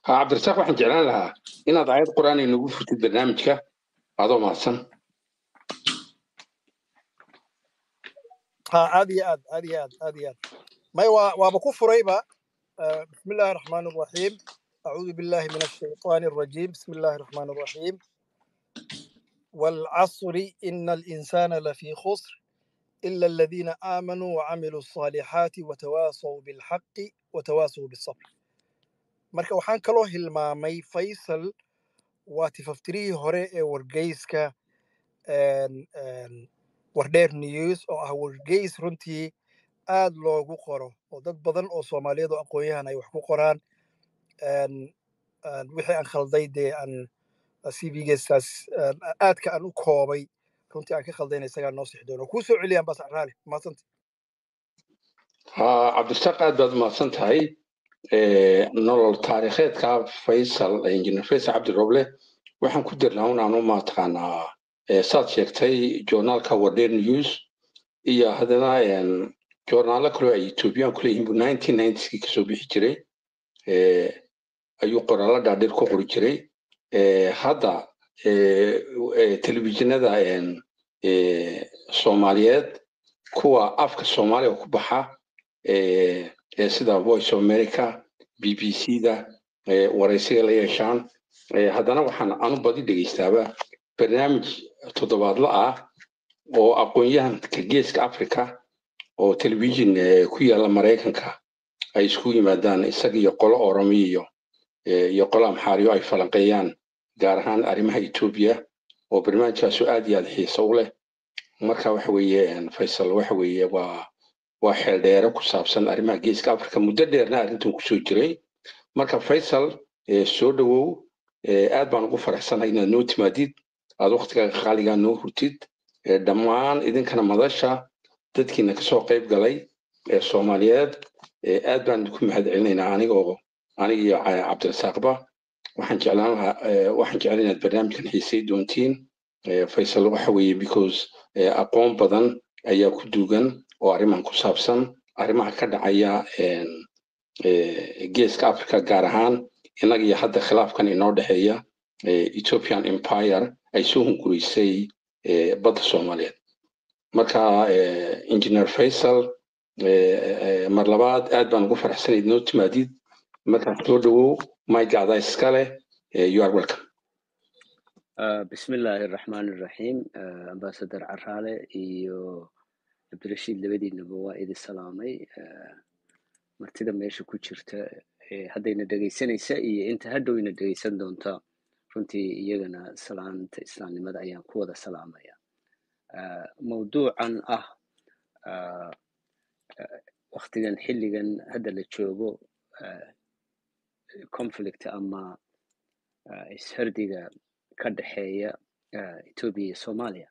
ha cabdirasaaq waxaan jeclaan lahaa inaad aayad qur-aan inagu furtid barnaamijka adoo mahadsan ha aad iyo aad aad iyo aad aad iyo aad may waa waaba ku furayba آه، بسم الله الرحمن الرحيم أعوذ بالله من الشيطان الرجيم بسم الله الرحمن الرحيم والعصر إن الإنسان لفي خسر إلا الذين آمنوا وعملوا الصالحات وتواصوا بالحق وتواصوا بالصبر marka waxaan kaloo hilmaamay faysal waa tifaftirihii hore ee wargeyska een, een, wardheer news oo ah wargeys runtii aad loogu qoro oo dad badan oo soomaaliyeed oo aqoon-yahan ay wax ku qoraan een, een, wixii aan khalday dee aan cvgeestaas aadka aan u koobay runtii aan ka khaldayna isagaa noo sixi doono kuu soo celiyaan bas raali mahadsanta ha cabdirasaaq aad baad umahadsan tahay Eh, nolol taariikheedka faysal injineer faysal cabdiroble waxaan ku dirnaa un aanu mataqaanaa eh, saad sheegtay joornaalka wardheer news iyo haddana een, joornaalo kaloo ay ethoobiyan ku leeyihiin buu nineteen ninetyskii kasoo bixi jiray Eh, ayuu qoraallo dhaadheer ku qori jiray Eh, hadda eh, eh, telefishinada een, eh, soomaaliyeed kuwa afka soomaaliga ku baxa eh, ee sida voice of america b b c da eh, waraysiga la yeeshaan Eh, haddana waxaan anu badi dhegeystaaba barnaamij toddobaadla ah oo aqoon-yahanka geeska africa oo telefishin eh, ku yaala maraykanka ay isku yimaadaan isaga iyo qolo oromiya iyo eh, iyo qolo amxaariyo ay falanqeeyaan gaar ahaan arrimaha etoobiya oo barnaamijkaasu aad iyo aad xiiso u leh marka waxa weeye een, faysal waxa weeye waa waa xeeldheere ku saabsan arrimaha geeska africa muddo dheerna arrintan kusoo jiray marka faysal eh, soo dhowow eh, aad baan ugu faraxsanahay inaad noo timaadid aad waqtigaaga qaaligaa noo hurtid eh, dhammaan idinkana madasha dadkiina kasoo qayb galay ee soomaaliyeed eh, aad baan idinku mahadcelinaynaa anigoo aniga iyo ca- cabdirasaaqba waxaan jeclaan lahaa eh, waxaan jeclaan inaad barnaamijkan xiisay doontiin Eh, faysal waxa weeye because eh, aqoon badan ayaa ku duugan oo arrimahan ku saabsan arrimaha ka dhacaya een, eh, geeska africa gaar ahaan innaga iyo hadda khilaafkan inoo dhexeeya eh, ethiopian empire ay soo hungureysay eh, badda soomaaliyeed marka eh, engineer faysal eh, eh, mar labaad aad baan ugu faraxsanay noo timaadid markaa soo dhowow maygacdaa iska leh eh, you are welcome آه، بسم الله الرحمن الرحيم آه، أمباسادر عرالة iyo cabdirashiid labadiinaba waa idi salaamay آه، martida meesha ku jirta ee haddayna dhegaysanaysa iyo inta hadhowna dhegaysan doonta runtii iyagana salaanta islaamnimada ayaan ku wada salaamaya آه، mawduucan ah آه، آه، waqtigan xilligan hadda la joogo آه، conflict ama آه، ishardiga ka dhexeeya آه، Ethiopia iyo Soomaaliya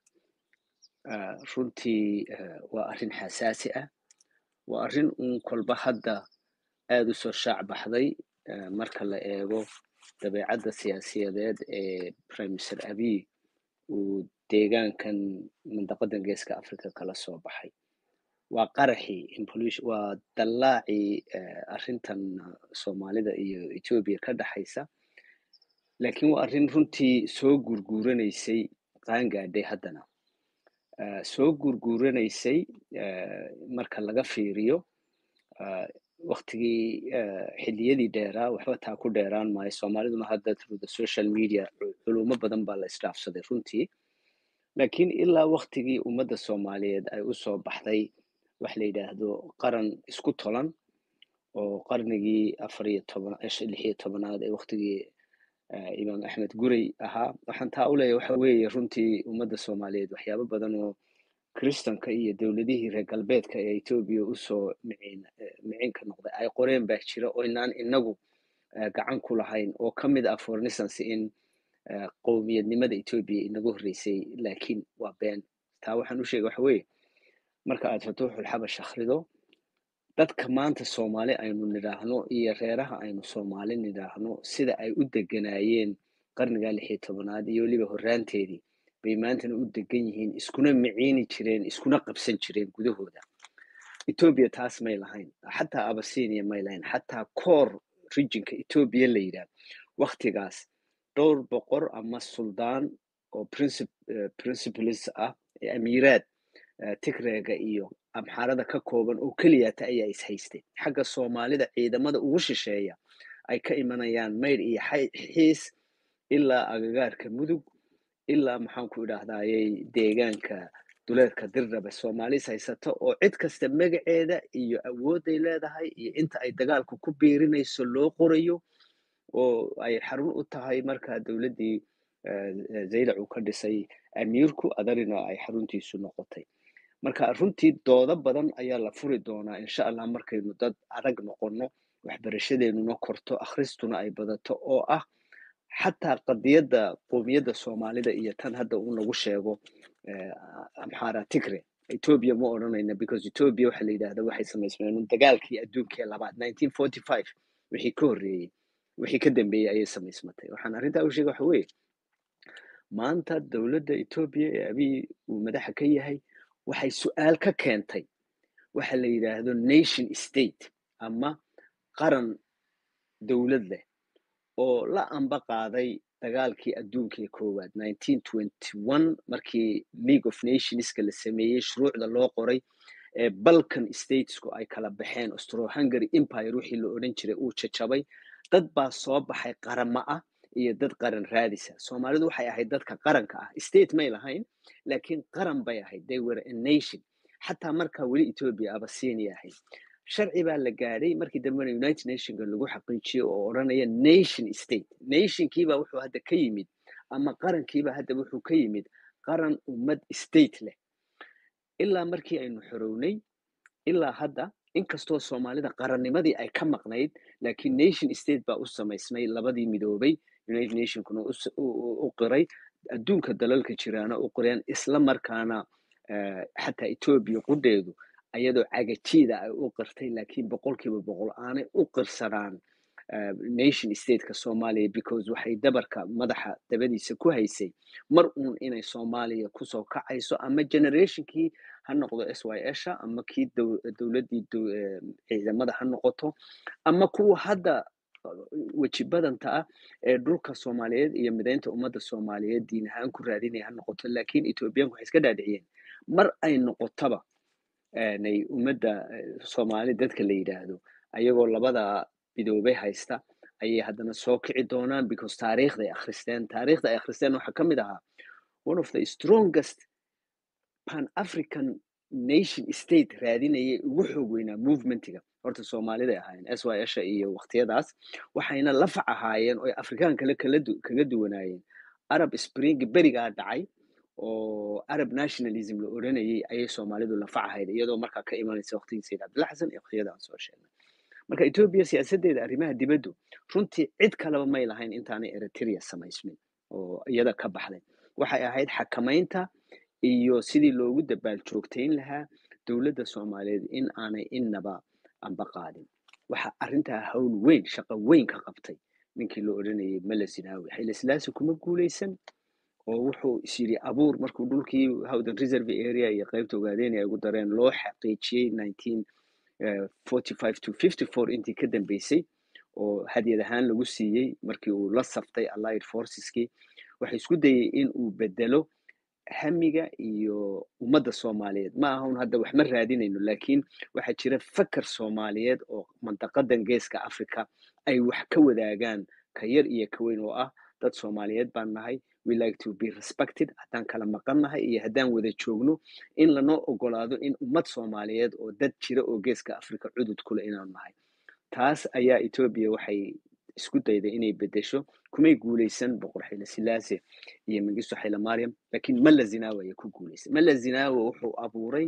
آه، runtii آه، waa arrin xasaasi ah waa arrin uun kolba hadda aad u soo shaac baxday آه، marka la eego dabeecadda siyaasiyadeed ee prime minister abiy uu deegaankan mandaqadan geeska africa kala soo baxay waa qaraxii impolution waa dallaacii آه، arrintan soomaalida iyo ethiopia ka dhaxaysa laakiin waa arrin runtii soo gurguuranaysay qaangaadhay haddana آه، soo gurguuranaysay آه، marka laga fiiriyo آه، waqtigii آه، xilliyadii dheeraa waxba taa ku dheeraan maayo soomaaliduna hadda through the social media cu- culumo badan baa la isdhaafsaday runtii laakiin ilaa waqtigii ummadda soomaaliyeed ay usoo baxday wax la yidhaahdo qaran isku tolan oo qarnigii afar iyo toban lix iyo tobanaad ee waqtigii آه، imaam axmed gurey ahaa waxaan taa u leeyahay waxa weeye runtii ummadda soomaaliyeed waxyaabo badan oo kristanka iyo dowladihii reer galbeedka ee etoobiya usoo miciin eh, miciinka noqday ay qoreen baa jira oo inaan inagu eh, gacan ku lahayn oo ka mid ah for instance in eh, qowmiyadnimada etoobiya inagu horreysay laakiin waa been taa waxaan u sheegay waxa weeye marka aad fatuuxul xabash akhrido dadka maanta soomaali aynu nidhaahno iyo reeraha aynu soomaali nidhaahno sida ay u deganaayeen qarniga lix iyo tobanaad iyo weliba horraanteedii bay maantana u degan yihiin iskuna miciini jireen iskuna qabsan jireen gudahooda etoobiya taas may lahayn xataa abasinia may lahayn xataa koor regionka ethiopia la yidhaah waktigaas dhowr boqor ama suldaan oo princip- eh, principles ah ee amiiraad eh, tigreega iyo amxaarada ka kooban oo keliyata ayaa is haystay xagga soomaalida ciidamada ugu shisheeya ay ka imanayaan maydh iyo xay- xiis ilaa agagaarka mudug ilaa maxaan ku idhaahdayey deegaanka duleedka dirraba soomaalis haysata oo cid kasta magaceeda iyo awoodday leedahay iyo inta ay dagaalku ku biirinayso loo qorayo oo ay xarun u tahay markaa dowladdii eh, eh, zaylac uu ka dhisay amiirku adarina ay xaruntiisu noqotay marka runtii doodo badan ayaa la furi doonaa insha allah markaynu dad adag noqono waxbarashadeenuna korto akhristuna ay badato oo ah xataa qadiyadda qowmiyadda soomaalida iyo tan hadda uu nagu sheego eh, amxara tigre ethiopia ma odhanayna because ethiopia waxa la yidhahda waxay samaysmeen un dagaalkii adduunkee labaad 1945 wixii ka horreeyey wixii ka dambeeyey ayay samaysmatay waxaan arrintaa u sheega waxa weeye maanta dowladda ethiopia ee abiy uu madaxa ka yahay waxay su-aal ka keentay waxa la yidhaahdo nation state ama qaran dowlad leh oo la amba qaaday dagaalkii adduunka ee koowaad 1921 markii league of nationska la sameeyey shuruucda loo qoray ee balkan statesku ay kala baxeen austro-hungary empire wixii la odhan jiray uu jajabay dad baa soo baxay qaramo ah iyo dad qaran raadisa soomaalidu waxay ahayd dadka qaranka ah state may lahayn laakiin qaran bay ahayd they were a nation xataa markaa weli ethiopia abasinia ahayd sharci baa la gaadhay markii dambena united nationka lagu xaqiijiyey oo odhanaya nation state nationkiibaa wuxuu hadda ka yimid ama qarankiibaa hadda wuxuu ka yimid qaran ummad state leh ilaa markii aynu xorownay ilaa hadda inkastoo soomaalida qarannimadii ay ka maqnayd laakiin nation state baa u samaysmay labadii midoobay united nationkuna u s- u- u- u qiray adduunka dalalka jiraana u qireen isla markaana eh, xataa ethiopia qudheedu ayadoo cagajiida ay u qirtay laakiin boqolkiiba boqol aanay u qirsanaan eh, nation stateka soomaaliya because waxay dabarka madaxa dabadiisa ku haysay mar uun inay soomaaliya kusoo kacayso ama generationkii ha noqdo s y sha ama kii dow- dowladdii dow- eh, ciidamada ha noqoto ama kuwa hadda weji badanta ah ee dhulka soomaaliyeed iyo mideynta ummadda soomaaliyeed diin ahaan ku raadinaya ha noqoto laakiin ethoobiyaanku waxay iska dhaadhiciyeen mar ay noqotaba nay ummadda eh, soomaali dadka la yidhaahdo ayagoo labada midoobay haysta ayay haddana soo kici doonaan because taariikhday akhristeen taariikhda ay akhristeen waxaa ka mid ahaa one of the strongest pan african nation state raadinayay ugu xoog weynaa movementiga horta soomaaliday ahaayeen s y sha iyo waqtiyadaas waxayna lafac ahaayeen oo afrikaan kale kala du- kaga duwanaayeen arab spring berigaa dhacay oo arab nationalism la odhanayay ayay soomaalidu lafac ahayd iyadoo markaa ka imanaysa waqtigii sayid cabdilla xasan iyo waqtiyada aan soo sheegnay marka ethiopia siyaasadeeda arrimaha dibaddu runtii cid kaleba may lahayn intaanay eritrea samaysmin oo iyada ka baxday waxay ahayd xakamaynta iyo sidii loogu dabaal joogtayn lahaa dowladda soomaaliyeed in aanay innaba amba qaadin waxa arrintaa hawl weyn shaqo weyn ka qabtay ninkii la odhanayay mele zinaawi xayla silaasi kuma guuleysan oo wuxuu is yidhi abuur markuu dhulkii howden reserve area iyo qaybta ogaadeen ay ugu dareen loo xaqiijiyey 1945 to 54 intii ka dambeysay oo hadyad ahaan lagu siiyey markii uu la saftay allied forceskii waxay isku dayay in uu bedelo hamiga iyo ummadda soomaaliyeed ma aha un hadda wax ma raadinayno laakiin waxaa jira fakar soomaaliyeed oo mantaqadan geeska africa ay wax ka wadaagaan ka yar iyo ka weyn oo ah dad soomaaliyeed baan nahay we like to be respected haddaan kala maqan nahay iyo haddaan wada joogno in lanoo ogolaado in ummad soomaaliyeed oo dad jira oo geeska africa cudud kule inaanu nahay taas ayaa ethiopia waxay isku dayday inay bedesho kumay guuleysan boqor xayla silaase iyo mengistu xayla mariam laakiin mala zinaawe ayaa ku guuleysay mala zinaawe wuxuu abuuray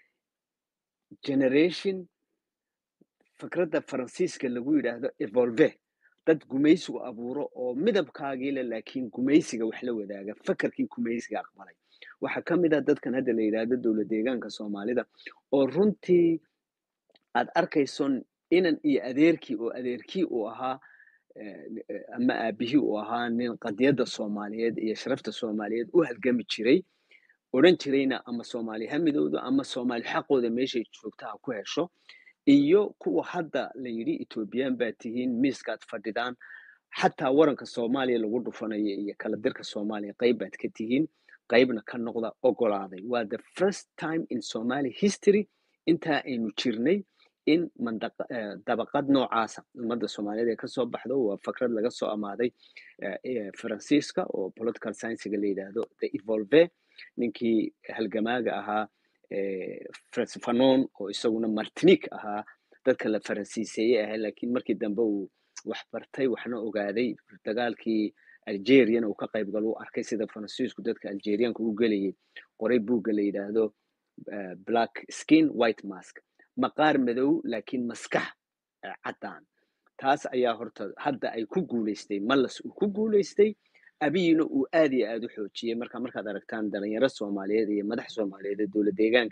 generation fikradda faransiiska lagu yidhaahdo evolve dad gumaysigu abuuro oo midabkaagii leh laakiin gumaysiga wax la wadaaga fakarkii gumaysiga aqbalay waxaa ka mid ah dadkan hadda la yidhaahdo dowlad deegaanka soomaalida oo runtii aad arkayso inan iyo adeerkii oo adeerkii uu ahaa eh, eh, ama aabihii uu ahaa nin qadiyadda soomaaliyeed iyo sharafta soomaaliyeed u halgami jiray odhan jirayna ama soomaali ha midowdo ama soomaali xaqooda meeshay joogta ha ku hesho iyo kuwa hadda la yidhi ethoobiyan baa tihiin miiskaad fadhidaan xataa waranka soomaaliya lagu dhufanayo iyo kala dirka soomaaliya qayb baad ka tihiin qaybna ka noqda ogolaaday waa the first time in somali history intaa aynu jirnay in mandaqa eh, dabaqad noocaasa ummadda soomaaliyeed ee kasoo baxdo waa fakrad laga soo amaaday eh, eh, faransiiska oo political sciencega la yidhaahdo the evolve ninkii halgamaaga ahaa eh, Frantz fanon oo isaguna martinique ahaa dadka la faransiiseeyey ahaa laakiin markii dambe uu wax bartay waxna ogaaday dagaalkii algeriana uu ka qayb galo uu arkay sida faransiisku dadka algerianka u gelayay qoray buugga la yidhaahdo eh, black skin white mask maqaar madow laakiin maskax eh, caddaan taas ayaa horta hadda ay ku guuleystay mallas uu ku guuleystay abiyina uu aad iyo aad u xoojiyey marka markaad aragtaan dhalinyaro soomaaliyeed iyo madax soomaaliyeed ee dowlad deegaanka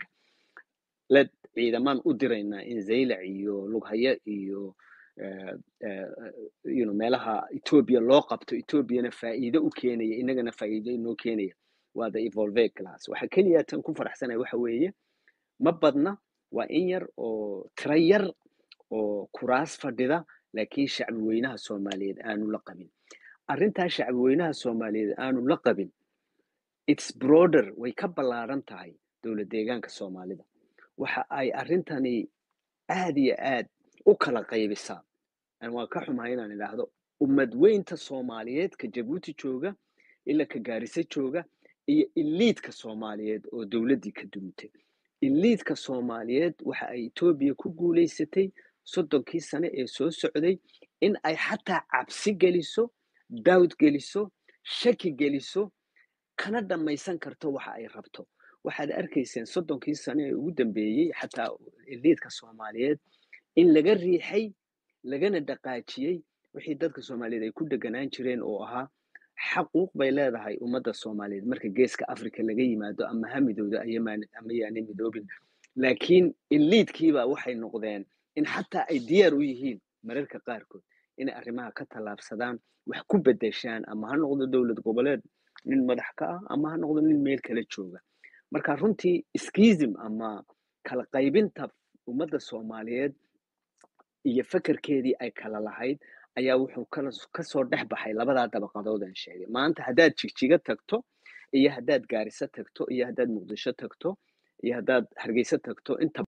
la ciidamaan u diraynaa in zaylac iyo lughaya iyo eh, eh, you know, meelaha etoobiya loo qabto etoobiyana faa'iido u keenaya inagana faa'iido inoo keenaya waa the evolve class waxa keliya tan ku faraxsanaya waxa weeye ma badna waa in yar oo tiro yar oo kuraas fadhida laakiin shacbi weynaha soomaaliyeed aanu la qabin arrintaa shacbi weynaha soomaaliyeed aanu la qabin its broader way ka ballaaran tahay dowlad deegaanka soomaalida waxa ay arrintani aad iyo aad u kala qaybisaa aan waa ka xumahay inaan idhaahdo ummad weynta soomaaliyeed ka jabuuti jooga ilaa ka gaarisa jooga iyo iliidka soomaaliyeed oo dowladdii ka dumitay iliidka soomaaliyeed waxa ay etoobiya ku guuleysatay soddonkii sane ee soo socday in ay xataa cabsi geliso daawd geliso shaki geliso kana dhammaysan karto waxa ay rabto waxaad arkayseen soddonkii sane ee ugu dambeeyey xataa iliidka soomaaliyeed in laga riixay lagana dhaqaajiyey wixii dadka soomaaliyeed ay ku deganaan jireen oo ahaa xaquuq bay leedahay ummadda soomaaliyeed marka geeska africa laga yimaado ama ha midowda ayamaan- ama yaanay midoobin laakiin iliidkiiba waxay noqdeen in xataa ay diyaar u yihiin mararka qaarkood inay arrimaha ka tallaabsadaan wax ku bedeshaan ama ha noqdo dowlad goboleed nin madax ka ah ama ha noqdo nin meel kala jooga marka runtii schism ama kala qaybinta ummadda soomaaliyeed iyo fakarkeedii ay kala lahayd ayaa wuxuu kala kasoo dhex baxay labadaa dabaqadood aan sheegay maanta haddaad jigjiga tagto iyo haddaad gaariso tagto iyo haddaad muqdisho tagto iyo haddaad hargeysa tagto inta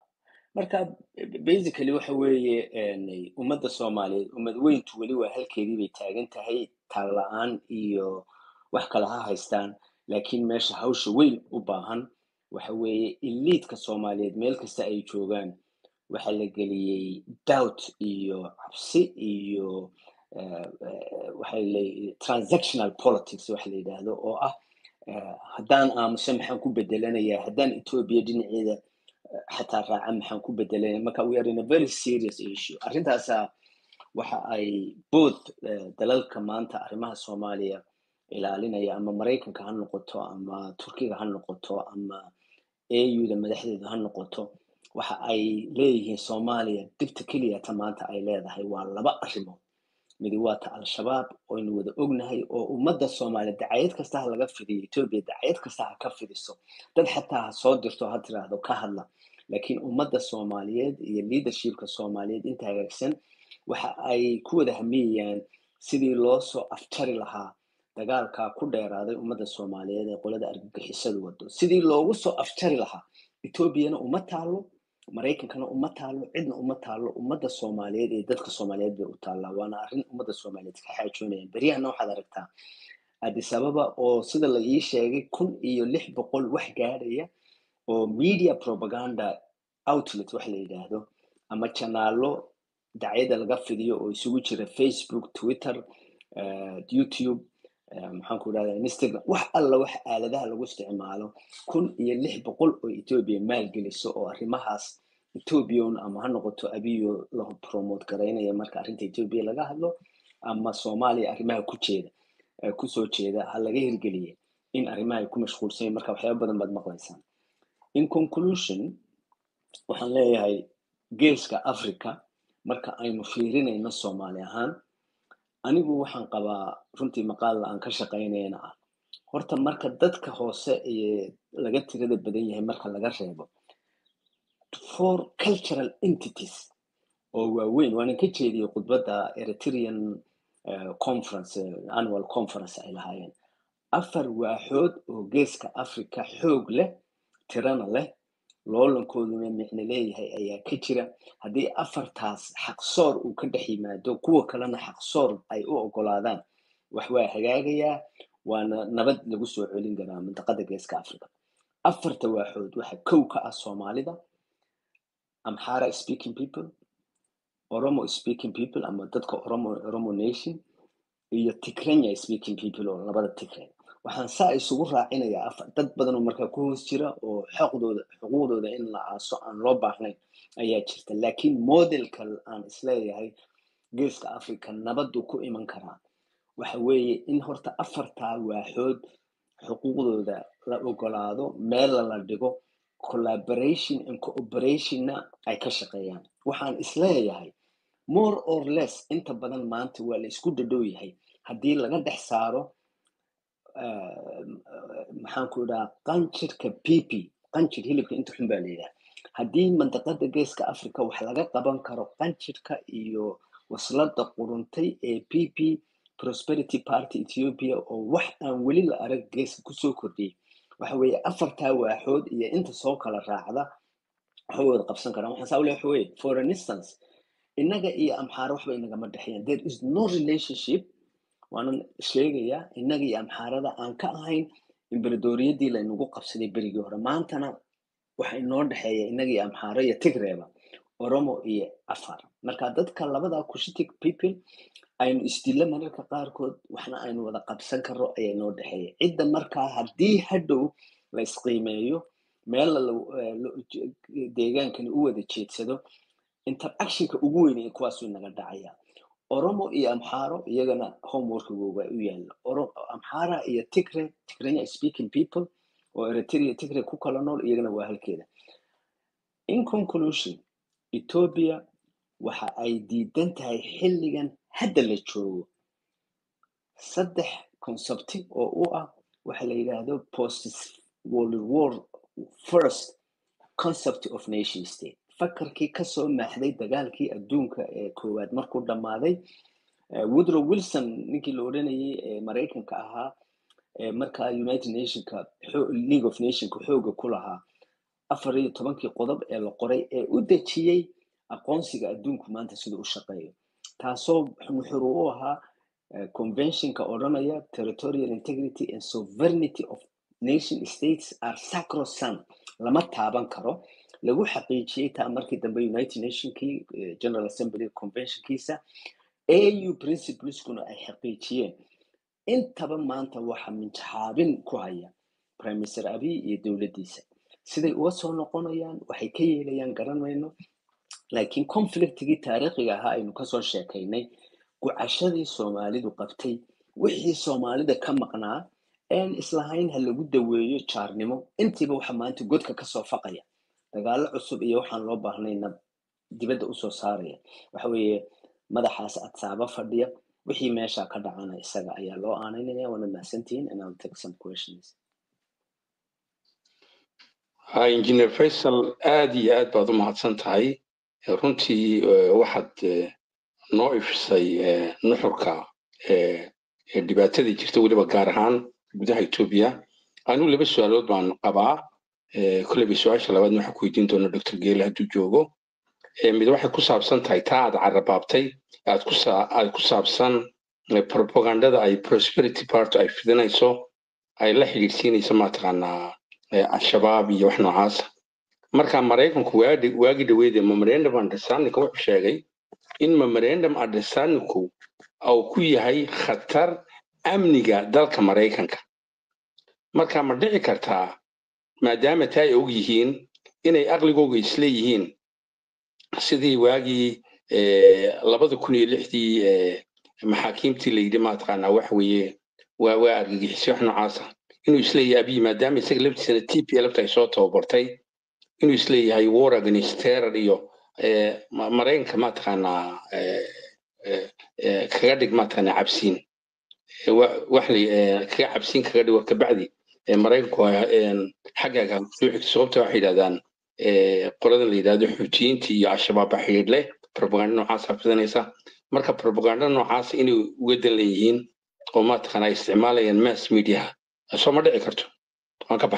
marka basically waxa weeye een, ummadda soomaaliyeed ummad weyntu weli waa halkeedii bay taagan tahay taag la-aan iyo wax kale ha haystaan laakiin meesha hawsha weyn u baahan waxa weeye iliidka soomaaliyeed meel kasta ay joogaan waxaa la geliyey doubt iyo cabsi iyo eh, eh, waxay leeyihiin transactional politics waxa la yidhaahdo oo ah eh, haddaan aamuso maxaan ku bedelanayaa haddaan etoobiya dhinaceeda eh, xataa raaca maxaan ku bedelanaya marka we are in a very serious issue arrintaasa waxa ay both eh, dalalka maanta arrimaha soomaaliya ilaalinaya ama maraykanka ha noqoto ama turkiga ha noqoto ama auda madaxdeedu ha noqoto waxa ay leeyihiin soomaaliya dhibta keliyata maanta ay leedahay waa laba arrimood midi waa ta al-shabaab oynu wada ognahay oo ummadda soomaaliya dacayad kasta ha laga fidiyo etoobiya dacayad kasta ha ka fidiso dad xataa ha soo dirto ha tiraahdo ka hadla laakiin ummadda soomaaliyeed iyo leadershipka soomaaliyeed inta hagaagsan waxa ay ku wada hamiyayaan sidii loo soo aftari lahaa dagaalkaa ku dheeraaday ummadda soomaaliyeed ee qolada argagixisadu wado sidii loogu soo aftari lahaa etoobiyana uma taalo maraykankana uma taalo cidna uma taalo ummadda soomaaliyeed iyo dadka soomaaliyeed bay u taallaa waana arrin ummadda soomaaliyeed ka xaajoonayaan beryahana waxaad aragtaa addis ababa oo sida la ii sheegay kun iyo lix boqol wax gaadhaya oo media propaganda outlet wax la yidhaahdo ama janaalo dacyada laga fidiyo oo isugu jira facebook twitter eh, youtube eh, maxaan ku idhahdaa instagram wax alla wax aaladaha lagu isticmaalo kun iyo lix boqol oo etoobiya maalgeliso oo arrimahaas etoobiyan ama ha noqoto abiyo la promote garaynaya marka arrinta etoobiya laga hadlo ama soomaaliya arrimaha ku jeeda eh, kusoo jeeda ha laga hirgeliye in arrimaha ay ku mashquulsan yihiin marka waxyaaba badan baad maqlaysaan in conclusion waxaan leeyahay geeska africa marka aynu fiirinayno soomaali ahaan anigu waxaan qabaa runtii maqaal aan ka shaqaynayana ah horta marka dadka hoose ee laga tirada badan yahay marka laga reebo four cultural entities oo waaweyn waanan ka jeediyey khudbadda eritrean uh, conference uh, annual conference ay lahaayeen afar waaxood oo geeska africa xoog leh tirana leh loolankooduna micno leeyahay ayaa ka jira haddii afartaas xaqsoor uu ka dhex yimaado kuwa kalena xaqsoor ay u ogolaadaan wax waa hagaagayaa waana nabad lagu soo celin karaa mintaqada geeska africa afarta waaxood waxa kow ka ah soomaalida amhara speaking people oromo speaking people ama dadka oromo oromo nation iyo tigrenya speaking people oo labada tigre waxaan saa isugu raacinayaa afar dad badan oo markaa ku hoos jira oo xoqdooda xuquuqdooda in la aaso aan loo baahnayn ayaa jirta laakiin modelka aan isleeyahay geeska africa nabadu ku iman karaa waxa weeye in horta afartaa waaxood xuquuqdooda la ogolaado meel la dhigo collaboration and cooperationna ay ka shaqeeyaan waxaan isleeyahay more or less inta badan maanta waa la isku dhadhow yahay haddii laga dhex saaro maxaan ku idhaha qanjirka pp qanjir hilibka inta xun baa la yidhaha haddii mandaqada geeska africa wax laga qaban karo qanjirka iyo waslada quruntay ee pp prosperity party ethiopia oo wax aan weli la arag geeska kusoo kordhiyay waxa weeye afartaa waaxood iyo inta soo kala raacda waxay wada qabsan karaan waxaan saa ule waxa weeye for an instance innaga iyo amxaara waxba inagama dhexeeyaan there is no relationship waanan sheegayaa innaga iyo amxaarada aan ka ahayn imberadoriyadii laynagu qabsaday berigii hore maantana waxa inoo dhexeeya innaga iyo amxaara iyo tigreeba oromo iyo afar marka dadka labadaa kushitic people aynu isdilla mararka qaarkood waxna aynu wada qabsan karo ayaa inoo dhexeeya cidda markaa haddii hadhow la isqiimeeyo meel deegaankani u wada jeedsado interactionka ugu weyn ee kuwaasuu naga dhacaya oromo iyo amxaaro iyagana homeworkigooga u yaala amxaara iyo tigre tigrenya speaking people oo eritrea tigre ku kala nool iyagana waa halkeeda in conclusion ethiopia waxa ay diidan tahay xilligan hadda la joogo saddex concepti oo u ah waxa la yidhaahdo post world war first concept of nation state fakarkii kasoo maaxday dagaalkii adduunka ee koowaad markuu dhammaaday woodrow wilson ninkii la odhanayay ee maraykanka ahaa markaa united nationka league of nationka xooga ku lahaa afar iyo tobankii qodob ee la qoray ee u dejiyey aqoonsiga adduunku maanta siduu u shaqeeyo taasoo nuxur u ahaa conventionka odhanaya territorial integrity and sovereignty of nation states are sacrosanct lama taaban karo lagu xaqiijiyey taa markii dambe united nationkii general assembly conventionkiisa au principleskuna ay xaqiijiyeen intaba maanta waxa minjaxaabin ku haya prime minister abiy iyo dowladdiisa siday uga soo noqonayaan waxay ka yeelayaan garan mayno laakiin conflictigii taariikhiga ahaa aynu kasoo sheekaynay gucashadii soomaalidu qabtay wixii soomaalida ka maqnaa een islahayn ha lagu daweeyo jaarnimo intiiba waxa maanta godka kasoo faqaya dagaalo cusub iyo waxaan loo baahnayna dibadda usoo saaraya waxa weeye madaxaas adsaaba fadhiya wixii meesha ka dhacana isaga ayaa loo aanaynaya waana mahadsantihiin and I'll take some questions engineer faisal aad iyo aad baad u mahadsan tahay runtii waxaad noo ifisay nuxurka dhibaatadii jirta weliba gaar ahaan gudaha etoobiya anigu laba su-aalood baan qabaa kolleyba su-aasha labaad waxaan ku weydiin doona dr geele hadduu joogo mid waxay ku saabsan tahay taa aad carabaabtay aad ku aad ku saabsan propagandada ay prosperity party ay fidinayso ay la xidhiidhsiinayso mataqaanaa al-shabaab iyo wax noocaasa marka maraykanku waagi dhaweede memorandum understandingka wuxuu sheegay in memorandum understandingku uu ku yahay khatar amniga dalka maraykanka marka ma dhici kartaa maadaama taa ay og yihiin inay aqligooga isleeyihiin sidii waagii labada kun iyo lixdii maxaakiimtii layidhi mataqaanaa waxa weeye waa waa argagixisyo wax noocaasa inuu isleeyahay abiy maadaama isaga laftiisana t p lafta ay soo tababartay inuu isleeyahay war against terror iyo maraykanka mataqaanaa kaga dhig mataqaanaa cabsiin wax kaga cabsiin kaga dhigo kabacdi maraykanku xaggaaga soo xigto sababta waxay yidhahdaan qoladan la yidhahdo xuutiyiinta iyo al-shabaab xidhiidh leh propaganda noocaasa fidanaysa marka propaganda noocaas inay uga dan leeyihiin oo maataqaana ay isticmaalayaan mass mediaha soo ma dhici karto waan ka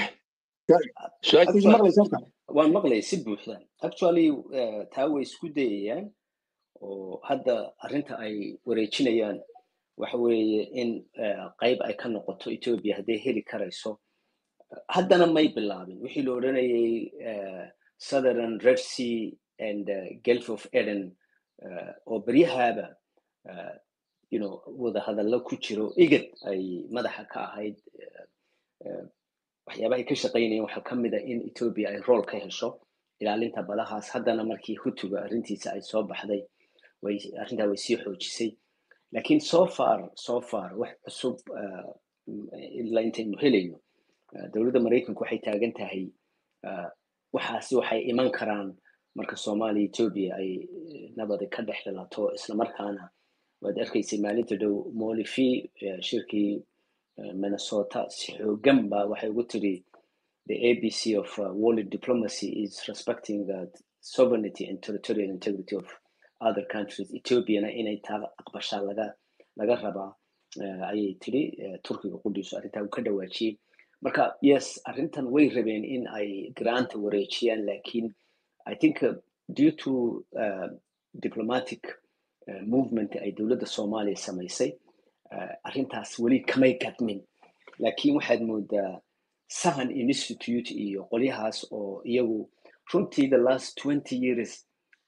baxay waan maqlaya si buuxda actually taa way isku dayayaan oo hadda arrinta ay wareejinayaan waxa weeye in qayb ay ka noqoto ethiopia hadday heli karayso haddana may bilaabin wixii la odhanayay southern red sea and gulf of eden oo beryahaaba you know wada hadallo ku jiro igad ay madaxa ka ahayd waxyaabaha ay ka shaqaynayeen waxaa ka mid a in ethiopia ay rool ka hesho ilaalinta badahaas haddana markii hutuga arrintiisa ay soo baxday way arrintaa way sii xoojisay laakiin so far so far wax cusub ilaa intaynu helayno dowladda maraykanku waxay taagan tahay waxaasi waxay iman karaan marka soomaaliya ethiopia ay nabadi ka dhex dhalato islamarkaana waad arkaysay maalinta dhow molifi shirkii minnesota si xoogan ba waxay ugu tiri the abc of uh, world diplomacy is respecting the sovereignty and territorial integrity of other countries ethiopiana inay taa aqbashaa laga laga rabaa ayay tiri turkiga qudhiisu arrintaa uu ka dhawaajiyey marka yes arrintan way rabeen in ay garaanta wareejiyaan lakin i think uh, due to uh, diplomatic uh, movement ay dowladda soomaaliya samaysay arrintaas weli kamay gadmin lakin waxaad moodaa sahan institute iyo qolyahaas oo iyagu runtii the last twenty years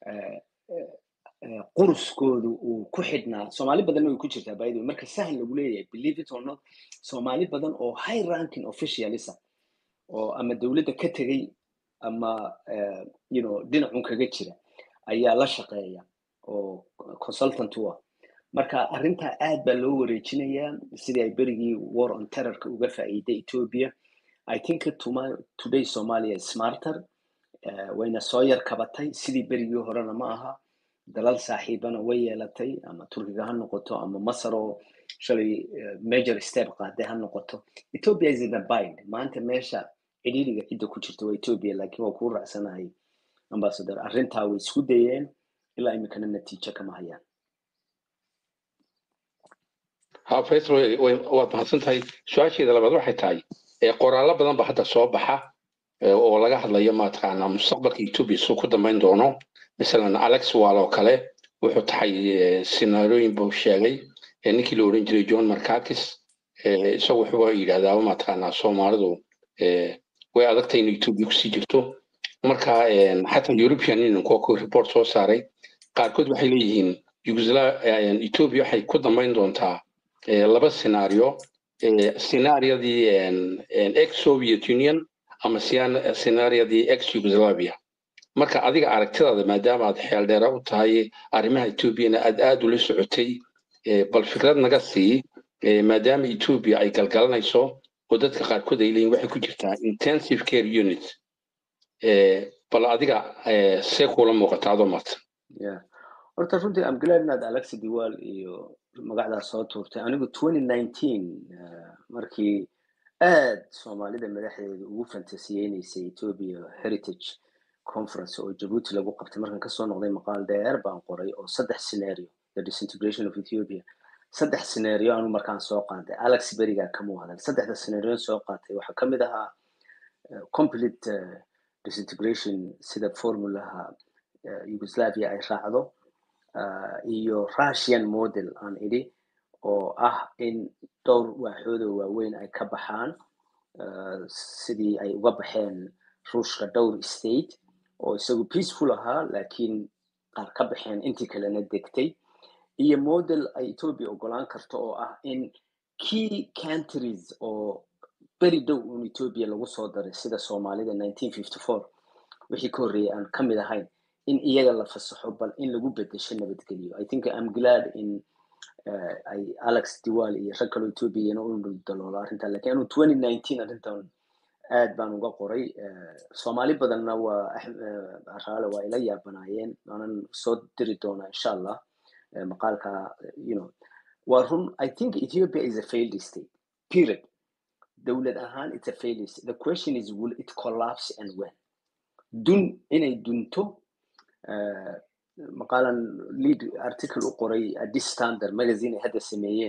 quruskoodu uu ku xidhnaa soomaali badanna way ku jirtaa by the way marka sahan lagu leeyahay believe it or not soomaali badan oo high ranking officialisa oo ama dowladda ka tegey ama you know dhinacun kaga jira ayaa la shaqeeya oo consultant u ah marka arrintaa aad baa loo wareejinayaa sidii ay berigii war on terrorka uga faa'iiday ethiopia i think today somalia is smarter wayna soo yar kabatay sidii berigii horena ma aha dalal saaxiibana way yeelatay ama turkiga ha noqoto ama masar oo shalay major step qaaday ha noqoto ethiopia is in a bind maanta meesha cidhiiriga cidda ku jirta waa ethiopia laakiin waa kuu raacsanahay ambassador arrintaa way isku dayeen ilaa iminkana natiijo kama hayaan ha faysal waad mahadsan tahay su-aasheeda labaad waxay tahay qoraallo badan ba hadda soo baxa oo laga hadlayo mataqaanaa mustaqbalka ethiopia suu ku dambayn doono masalan alex wal oo kale wuxuu taxay sinaarooyin buu sheegay ninkii la odhan jiray john markakis isagu wuxuu yidhahdaa mataqaanaa soomaalidu way adagtay in ethiopia kusii jirto marka xataa european union kuwa ku report soo saaray qaarkood waxay leeyihiin ethiopia waxay ku dambayn doontaa laba scenario scenariadii ex soviet union ama scenariadii ex yugoslavia marka adiga aragtidaada maadaama aad xeeldheera u tahay arrimaha ethoobiana aad aad ula socotay bal fikrad naga sii maadaama ethoobia ay galgalanayso oo dadka qaarkood ay leeyihin waxay ku jirtaa intensive care unit bal adiga see kuula muuqata adoo martan horta runtii am glad inaad alexa diwal iyo magacdaas soo tuurtay anigu twenty nineteen markii aad soomaalida madaxdeeda ugu fantasiyeynaysay ethiopia heritage conference oo jabuuti lagu qabtay markaan kasoo noqday maqaal dheer baan qoray oo saddex scenario the disintegration of ethiopia saddex scenario anu markaan soo qaatay alex berigaa kamuu hadal saddexda scenario soo qaatay waxaa kamid ahaa complete disintegration sida formulaha yugoslavia ay raacdo iyo russian model aan idhi oo ah in dhowr waaxoodoo waaweyn ay ka baxaan sidii ay uga baxeen ruushka dhowr state oo isagu peaceful ahaa laakiin qaar ka baxeen intii kalena degtay iyo model ay ethiopia ogolaan karto oo ah in key countries oo beri dhow un ethiopia lagu soo daray sida soomaalida nineteen fifty four wixii ka horreeyay aan ka mid ahayn in iyaga la fasaxo bal in lagu bedesho nabadgelyo i think am glad in ay alex diwal iyo rag kaloo ethoobiana u daloolo arrintan lakin anu twenty nineteen arrintan aad baan uga qoray soomaali badanna waa raale waa ila yaabanaayeen waanan soo diri doonaa insha allah maqaalka you know waa run i think ethiopia is a failed state period dowlad ahaan it's a failed state the question is will it collapse and when dun inay dunto maqaalan lead article u qoray addis standard magazine ay hadda sameeyeen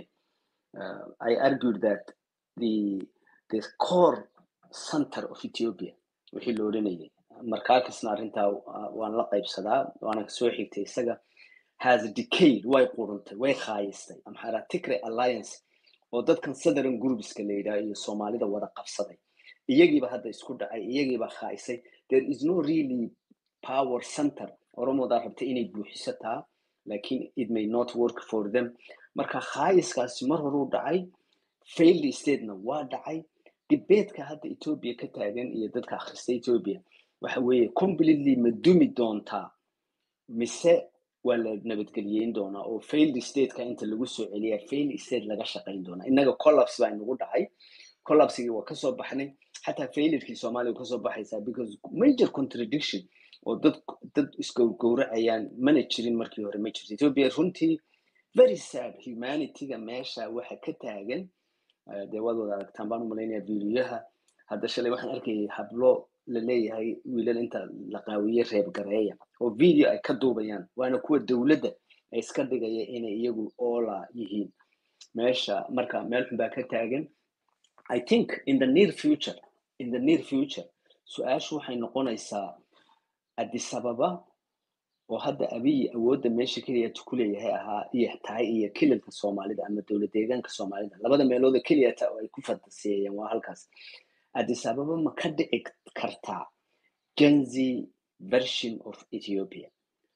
i argued that the the core center of ethiopia wixii la odhanayay markaakasna arrintaa waan la qaybsadaa waana soo xigtay isaga has decayed way quruntay way khaayistay amxara tigray alliance oo dadkan southern groupska la yidhaha iyo soomaalida wada qabsaday iyagiiba hadda isku dhacay iyagiiba khaayisay there is no really power center oromodaa rabtay inay buuxisataa lakin it may not work for them marka khaayiskaasi mar horuu dhacay failed statena waa dhacay dibeedka hadda ethiopia ka taagan iyo dadka akhrista ethiopia waxa weeye completely ma dumi doontaa mise waa la nabadgeliyeyn doonaa oo failed stateka inta lagu soo celiya failed state laga shaqayn doonaa innaga collapse baa inagu dhacay collapsigii waa kasoo baxnay xataa failurkii soomaaliya waa kasoo baxaysaa because major contradiction oo dad dad isgowrgowracayaan mana jirin markii hore ma jirto ethiopia runtii very sad humanityga meesha waxa ka taagan dee waad wada aragtaan baan umalaynaya videoyaha hadda shalay waxaan arkayay hablo la leeyahay wiilal inta la qaawiye reeb gareeya oo video ay ka duubayaan waana kuwa dowladda ay iska dhigaya inay iyagu oola yihiin meesha marka meel xun baa ka taagan i think in the near future in the near future su-aashu waxay noqonaysaa addis ababa oo hadda abiy awoodda meesha keliya ku leeyahay ahaa iyo tahay iyo kililka soomaalida ama dowlad deegaanka soomaalida labada meelooda keliyata oo ay ku fantasiyeeyeen waa halkaas addis ababa ma ka dhici kartaa genzy version of ethiopia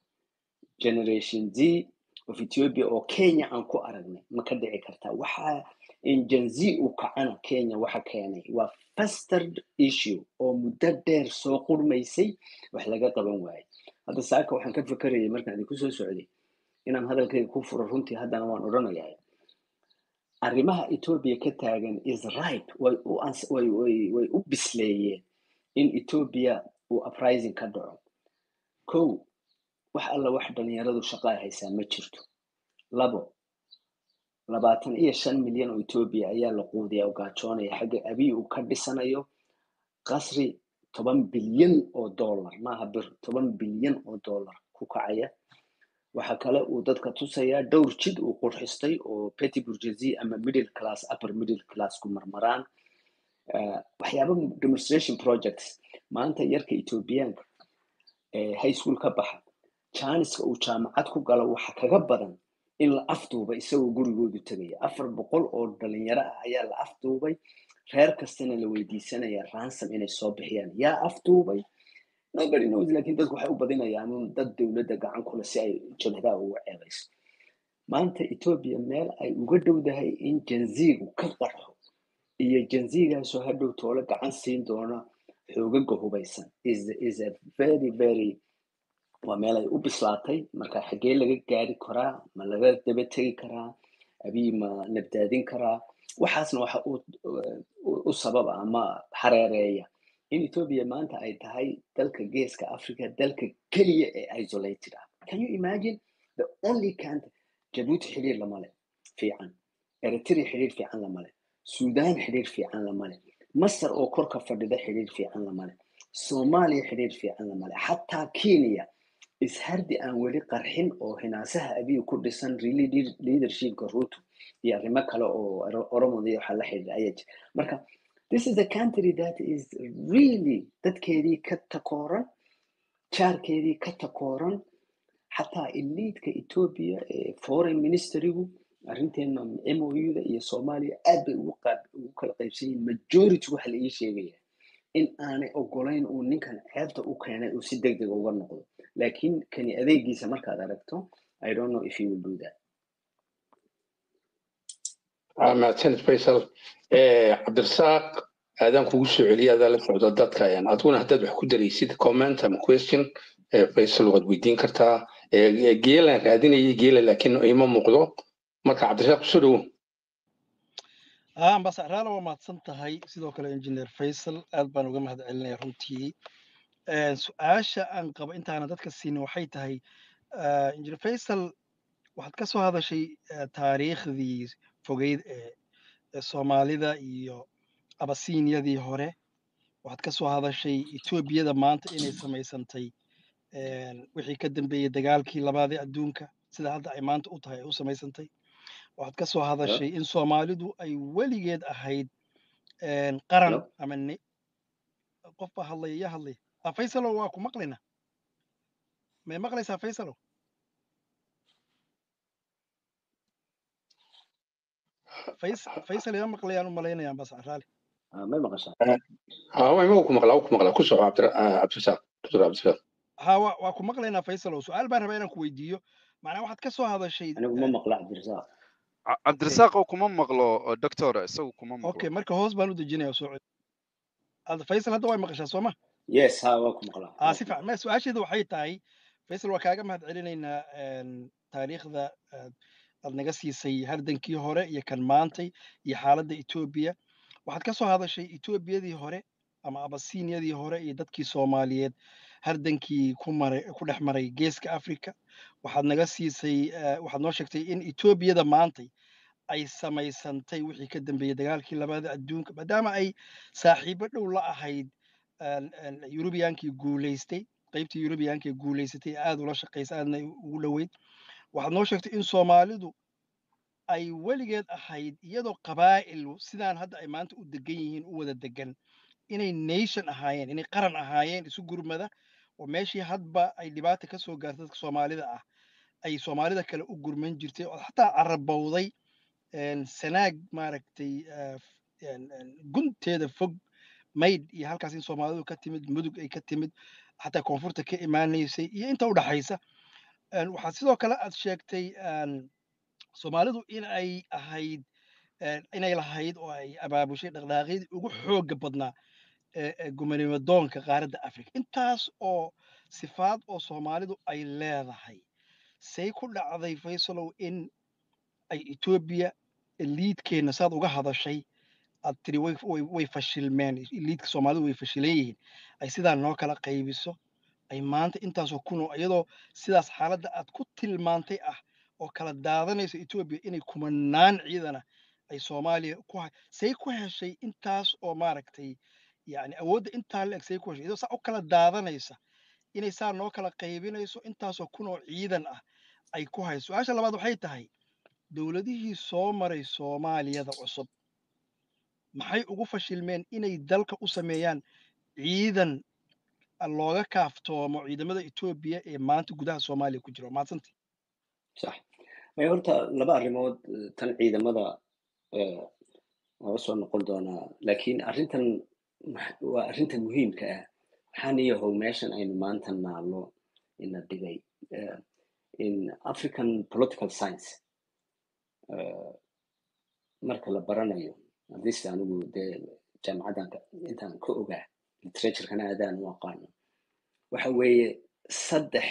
generation z of ethiopia oo kenya aan ku aragnay ma ka dhici kartaa waxa in genzy uu kacana kenya waxa keenay waa fasterd issue oo muddo dheer soo qurmaysay wax laga qaban waayay hadda saaka waxaan ka fekerayay markaan idinku soo socday inaan hadalkayga ku furo runtii haddana waan odhanayaa arrimaha ethiopia ka taagan is right way u way way way u bisleeyeen in ethiopia uu uprising ka dhaco kow wax alla wax dhalinyaradu shaqo ay haysaa ma jirto labo labaatan iyo shan milyan oo ethiopia ayaa la quudiyaa oo gaajoonaya xagga abiy uu ka dhisanayo qasri toban bilyan oo dollar maaha bir toban bilyan oo dollar ku kacaya waxa kale uu dadka tusayaa dhowr jid uu qurxistay oo petty bourgeoisie ama middle class upper middle class ku marmaraan waxyaaba demonstration projects maanta yarka ethiopiyaanka high school ka baxa janiska uu jaamacad ku galo waxa kaga badan in la afduuba isagoo gurigoodu tegaya afar boqol oo dhalinyaro ah ayaa la afduubay reer kastana la weydiisanaya ransom inay soo bixiyaan yaa afduubay nobody knows lakin dadku waxay u badinayaan un dad dowladda gacan kule si ay jabhadaa ugu ceebayso maanta ethiopia meel ay uga dhowdahay in janzigu ka qarxo iyo janzigaasoo hadhow toole gacan siin doona xoogaga hubaysan is is a very very waa meel ay u bislaatay marka xaggee laga gaari karaa ma laga daba tegi karaa abiy ma nabdaadin karaa waxaasna waxa u sababa ama hareereeya in ethiopia maanta ay tahay dalka geeska africa dalka keliya ee isolated ah can you imagine the only country jabuuti xidhiir lama leh fiican eritrea xidhiir fiican lama leh sudan xidhiir fiican lama leh masar oo korka fadhida xidhiir fiican lama leh soomaaliya xidhiir fiican lama leh xataa kenya ishardi aan weli qarxin oo hinaasaha abiy ku dhisan really leadershipka ruto iyo arrimo kale oo oromodii waxaa la xidhiidha ayaa jira marka this is a country that is really dadkeedii ka takooran jaarkeedii ka takooran xataa eliidka ethiopia ee foreign ministerigu arrinteena mouda iyo soomaaliya aad bay ugu kala qaybsan yihin majority waxa la ii sheegaya in aanay ogolayn uu ninkan ceebta u keenay uu si deg deg uga noqdo laakiin kani adeegiisa markaad aragto i don't know if he will do that mahadsanid faysal cabdirasaaq aadaan kugu soo celiya adaa la socda dadka adiguna haddaad wax ku daraysid comment ama question faysal waad weydiin kartaa geelaan raadinayay geela laakiin ima muuqdo marka cabdirasaaq kusoo dhowo ambasaraala waa mahadsan tahay sidoo kale engineer faysal aad baan uga mahad celinaya runtii su-aasha aan qabo intaana dadka siinin waxay tahay engineer faysal waxaad ka soo hadashay taariikhdii fogeyd ee soomaalida iyo abasiiniyadii hore waxaad ka soo hadashay etoobiyada maanta inay samaysantay wixii ka dambeeyey dagaalkii labaadee adduunka sida hadda ay maanta u tahay ay u samaysantay waxaad ka soo hadashay in soomaalidu ay weligeed ahayd qaran ama qof baa hadlaya yaa hadlaya a faysalow waa ku maqlayna may maqlaysaa faysalow faysal ima maqlayaan u malaynayaan bas raali may maqashaa ma ku maqlaa ku maqlaa ku soco cabdirasaaq dr cabdirasaaq ha wa waa ku maqlaynaa faysalow su-aal baan rabaa inaan ku weydiiyo macnaa waxaad ka soo hadashay anigu ma maqla cabdirasaaq cabdirasaaq oo kuma maqlo doctor isagu kuma maqlo okay marka hoos baan u dejinaya soo faysal hadda way maqashaa soo ma yes ha waa ku maqlaa aa si fiican su-aasheeda waxay tahay faysal waa kaaga mahad celinaynaa taariikhda aad naga siisay hardankii hore iyo kan maantay iyo xaaladda etoobiya waxaad ka soo hadashay etoobiyadii hore ama abasiiniyadii hore iyo dadkii soomaaliyeed hardankii ku maray ku dhex maray geeska africa waxaad naga siisay waxaad noo sheegtay in etoobiyada maantay ay samaysantay wixii ka dambeeyey dagaalkii labaada adduunka maadaama ay saaxiibo dhow la ahayd yurubiyankii guulaystay qaybtii yurubiyankii guulaysatay aada ula shaqaysa aadna ugu dhoweyd waxaad noo sheegtay in soomaalidu ay weligeed ahayd iyadoo qabaa'il sidaan hadda ay maanta u degan yihiin u wada degan inay nation ahaayeen inay qaran ahaayeen isu gurmada oo meeshii hadba ay dhibaata ka soo gaartay dadka soomaalida ah ay soomaalida kale u gurman jirtay oo xataa carabowday sanaag maaragtay gunteeda fog maydh iyo halkaas in soomaalidu ka timid mudug ay ka timid xataa koonfurta ka imaanaysay iyo inta u dhaxaysa waxaa sidoo kale aad sheegtay soomaalidu in ay ahayd inay lahayd oo ay abaabushay dhaqdhaaqyadii ugu xoogga badnaa gumanimo doonka qaaradda africa intaas oo sifaad oo soomaalidu ay leedahay say ku dhacday faysalow in ay etoobiya liidkeenna saad uga hadashay aad tiri way fashilmeen liidka soomaalidu way fashilan yihiin ay sidaa noo kala qaybiso ay maanta intaasoo kunoo iyadoo sidaas xaaladda aad ku tilmaantay ah oo kala daadanayso etoobiya inay kumanaan ciidana ay soomaaliya ku say ku heshay intaas oo maaragtay yani awoodda intaa la eg say ku heshay iyadoo saa u kala daadanaysa inay saa noo kala qaybinayso intaasoo kunoo ciidan ah ay ku hayso su-aasha labaad waxay tahay dowladihii soo maray soomaaliyada cusub maxay ugu fashilmeen inay dalka u sameeyaan ciidan looga kaaftoomo ciidamada etoobiya ee maanta gudaha soomaaliya ku jira waa mahadsanti sax may horta laba arrimood tan ciidamada waa usoo noqon doonaa laakiin arrintan waa arrinta muhiimka ah waxaan iyahow meeshan aynu maanta naallo ina dhigay in african political science marka la baranayo hadis anigu dee jaamacaddan intaan ka ogaa literaturkana aadaan u aqaano waxa weeye saddex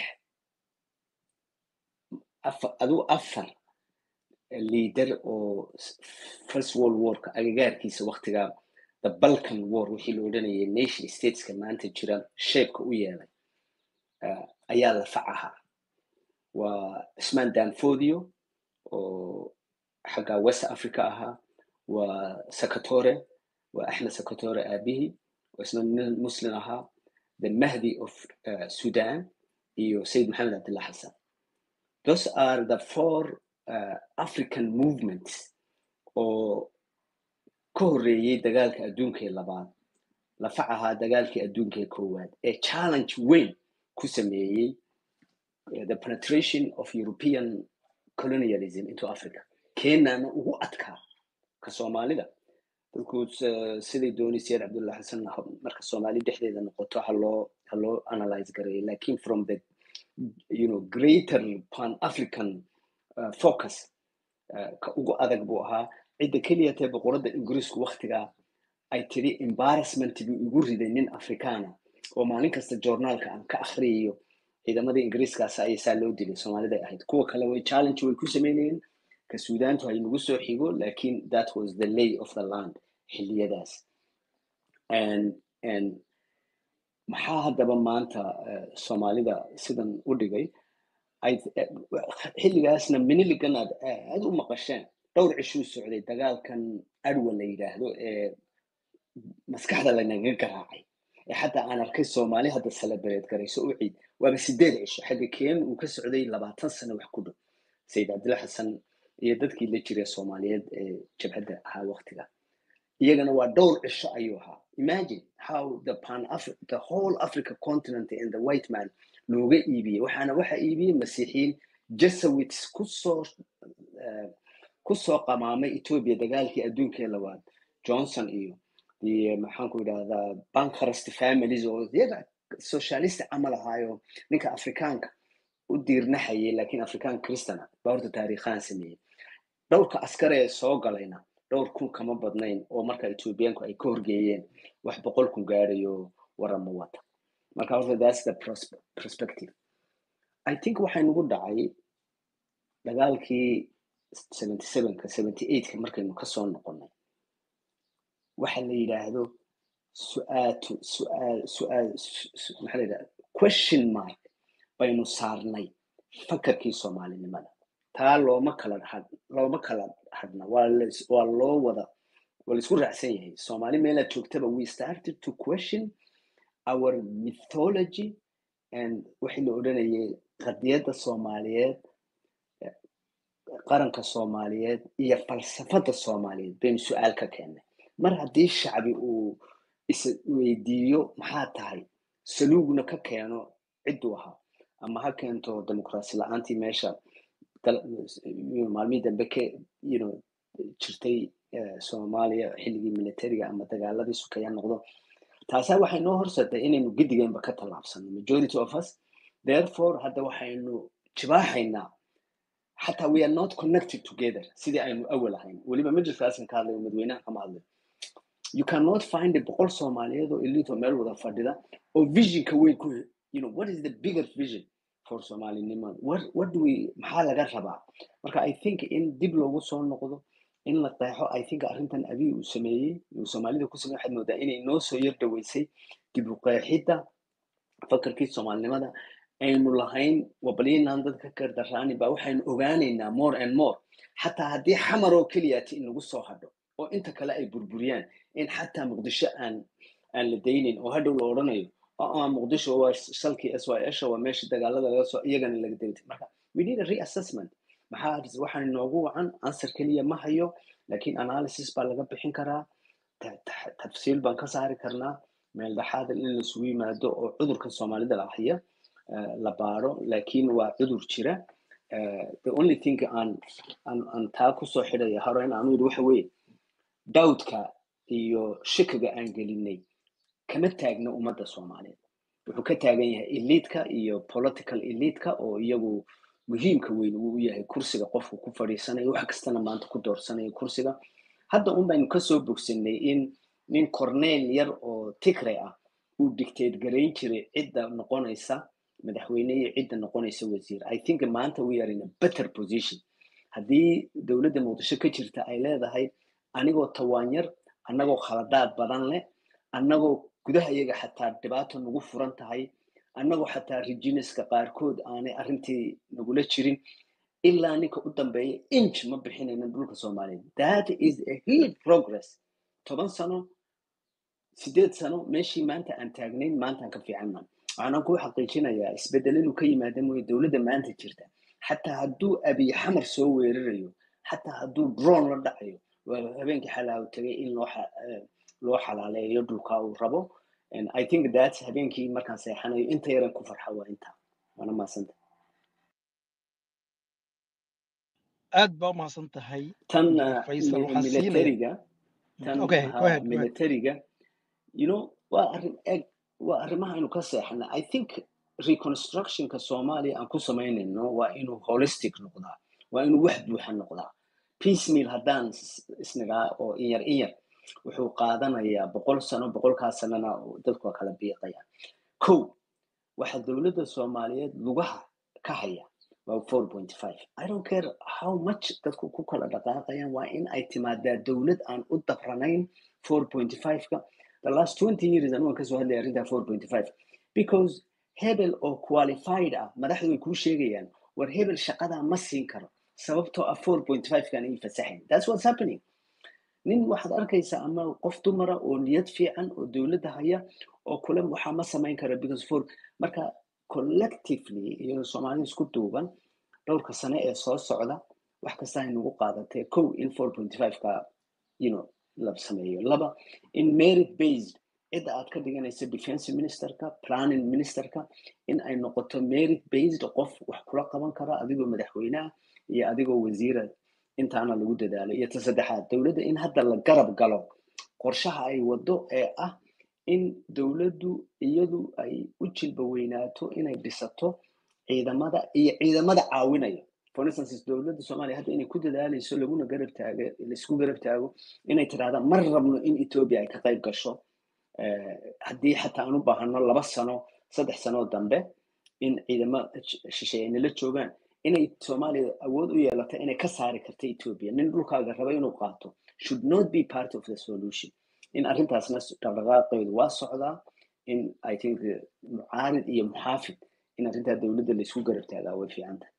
aduu afar leader oo first world warka agagaarkiisa waktigaa the balkan war wixii la odhanayay nation stateska maanta jira sheebka u yeelay ayaa la facahaa waa cismaan danfodio oo xagga west africa ahaa waa sakatore waa axmed sakatore aabihii oo isna muslim ahaa the mahdi of uh, sudan iyo sayid maxamed cabdillah xasan those are the four uh, african movements oo ka horreeyey dagaalka adduunka ee labaad lafac ahaa dagaalkii adduunka ee koowaad ee challenge weyn ku sameeyey the penetration of european colonialism into africa kenyana ugu adkaa ka soomaalida dadku siday doonay sayid cabdullah xasan marka soomaali dhexdeeda noqoto haloo haloo analyze gareeyo lakin from the you know greater pan african uh, focus uh, ka ugu adag buu ahaa cidda keliya tee boqoradda ingiriisku waktigaa ay tiri embarrassment buu igu riday nin afrikaana oo maalin kasta journaalka aan ka akhriyayo ciidamadii ingiriiskaas ayay saa loo dilay soomaaliday ahayd kuwa kale way challenge way ku sameynayeen ka suudaantu hay nagu soo xigo lakin that was the lay of the land xilliyadaas and and maxaa haddaba maanta soomaalida sidan u dhigay xilligaasna miniligan aad aad u maqasheen dhowr cishuu socday dagaalkan adwa la yidhaahdo ee maskaxda lanaga garaacay ee xataa aan arkay soomaali hadda celebrate garayso u ciid waaba sideed cisho xagga keen uu ka socday labaatan sano wax ku dhow sayid cabdilla xasan iyo dadkii la jiray soomaaliyeed ee jabhadda ahaa waqtiga iyagana waa dhowr cisho ayuu ahaa imagine how the pan Afri the whole africa continent and the white man looga iibiyey waxaana waxa iibiyey masiixiyiin jesuits kusoo eh, kusoo qamaamay ethiopia dagaalkii adduunkee labaad johnson iyo iyo maxaanku idhahdaa bankrust families oo iyaga socialist camal ahaayo ninka afrikaanka u diirnaxayay laakiin afrikaan kristana baa horta taariikhaan sameeyey dhowrka askar ee soo galayna dhowr kun kama badnayn oo marka ethiopianku ay ka horgeeyeen wax boqol kun gaarayo warama wata marka horta that's the pros- perspective i think waxay nagu dhacay dagaalkii 77ka 78ka markaynu kasoo noqonay waxa la yidhaahdo su-aatu su-aal su-aal su- su- maxaa la yidhahda question mark baynu saarnay fakarkii soomaalinimada taa looma kala had looma kala hadna waa la- waa loo wada waa laisku raacsan yahay soomaali meelaad joogtaba we started to question our mythology and wixii la odhanayay qadiyadda soomaaliyeed qaranka soomaaliyeed iyo falsafadda soomaaliyeed baynu su-aal ka keennay mar haddii shacbi uu is weydiiyo maxaa tahay saluugna ka keeno cidduu ahaa ama ha keento dimuqraasi la-aantii meesha dal- you know, maalmihii dambe ka you know, jirtay eh, soomaaliya xilligii militariga ama dagaaladii sukaya noqdo taasaa waxay noo horseetay inaynu gidigeenba ka tallaabsano majority of us therefore hadda waxaynu jibaaxaynaa xataa we are not connected together sidii aynu awal ahayn weliba majliskaasan ka hadlayo madaxweynaha kama hadlayo you cannot find a boqol soomaaliyeed oo elite oo meel wada fadhida oo visionka weyn ku you know what is the bigger vision for somalinimada what, what do we maxaa laga rabaa marka i think in dib loogu soo noqdo in la qeexo i think arrintan abiy uu sameeyey uu soomaalida ku sameeyey waxaad moodaa inay noo soo yar dhaweysay dib u qeexidda fakarkii soomaalinimada aynu lahayn wabalyanan dadka ka daraani baa waxaynu ogaanaynaa more and more xataa haddii xamar oo keliyaati inagu soo hadho oo inta kale ay burburiyaan in xataa muqdisho aan aan la daynin oo hadhow la odhanayo oo muqdisho waa salkii s y s waa meesha dagaalada laga soo iyagana laga daytay marka we need a reassessment maxaa waxaan inoogu wacan answer keliya ma hayo laakiin analysis baa laga bixin karaa ta- ta- tafsiil baan ka saari karnaa meel dhexaad in laisugu yimaado oo cudurka soomaalida la haya eh, la baaro laakiin waa cudur jira Eh, the only thing aan aan aan taa kusoo xidhaya hore in aanu yidhi waxa weeye dawdka iyo shikiga aan gelinay kama taagna ummadda soomaaliyeed wuxuu ka taagan yahay eliitka iyo political eliitka oo iyagu muhiimka weyn uu u yahay kursiga qofku ku fadhiisanayo wax kastana maanta ku doorsanayo kursiga hadda un baynu kasoo bogsanay in nin corneel yar oo tigray ah uu dictate garayn jiray cidda noqonaysa madaxweyne iyo cidda noqonaysa wasiir i think maanta we are in a better position haddii dowladda muqdisho ka jirta ay leedahay anigoo tawaan yar annagoo khaladaad badan leh annagoo gudaha iyaga xataa dhibaato nagu furan tahay annagoo xataa regineska qaarkood aanay arrintii nagula jirin ilaa ninka u dambeeya inch ma bixinayna dhulka soomaaliyeed that is a huge progress toban sano sideed sano meeshii maanta aan taagnayn maanta aan ka fiicanna waxaan ku xaqiijinayaa isbedel inuu ka yimaada mooye dowladda maanta jirta xataa hadduu abiy xamar soo weerarayo xataa hadduu drone la dhacayo waa habeenkii xalaa tagay in loo xa- eh, loo xalaaleeyo dhulka uu rabo And i think that habeenkii markaan seexanayo inta yaran ku farxa waa inta waana mahadsanta aad baa umahadsan tahay tan Dr. uh, faysal mi- waxaan siinaya militariga tan okay go ha ahead go ahead militariga you know waa arrin eg waa arrimaha aynu ka seexana i think reconstructionka soomaaliya aan ku samaynayno waa inuu holistic noqdaa waa inuu wax buuxa noqdaa piecemeal haddaan is- isnagaa oo in yar in yar wuxuu qaadanayaa boqol sano boqolkaa sanana dadku waa kala biiqayaan kow waxaa dowladda soomaaliyeed lugaha ka haya waa 4.5 i don't care how much dadku ku kala dhaqaaqayaan waa in ay timaadaa dowlad aan u dabranayn 4.5ka the last 20 years anugan kasoo hadlaya arrintaa 4.5 because hebel oo qualified ah madaxdu way kuu sheegayaan war hebel shaqadaa ma siin karo sababtoo ah 4.5 kan ay fasaxayn that's what's happening nin waxaad arkaysaa ama qof dumara oo niyad fiican oo dowladda haya oo kule waxaa ma samayn kara because for marka collectively iyadoo soomaalida isku duuban dhowrka sane ee soo socda wax kasta ay nagu qaadatee kow in four point five ka you know la sameeyo laba in merit based cidda aad ka dhiganaysa defense ministerka planning ministerka in ay noqoto merit based qof wax kula qaban kara adigoo madaxweynaha iyo adigoo wasiira intaana lagu dadaalo iyo ta saddexaad dowladda in hadda la garab galo qorshaha ay wado ee ah in dowladdu iyadu ay u jilba weynaato inay dhisato ciidamada iyo ciidamada caawinaya for instance dowladda soomaaliya hadda inay ku dadaalayso laguna garab taago laisku garab taago inay tirahdaan mar rabno in ethiopia ay ka qayb gasho haddii xataa aan u baahano laba sano saddex sanoo dambe in ciidamo shisheeye ay nala joogaan inay soomaaliya awood u yeelato inay ka saari karto ethiopia nin dhulkaaga raba inuu qaato should not be part of the solution in arrintaasna dhaqdhaqaaqeedu waa socdaa in i think mucaarid iyo muxaafid in arrintaa dowladda laisku garab taagaa way fiican tahay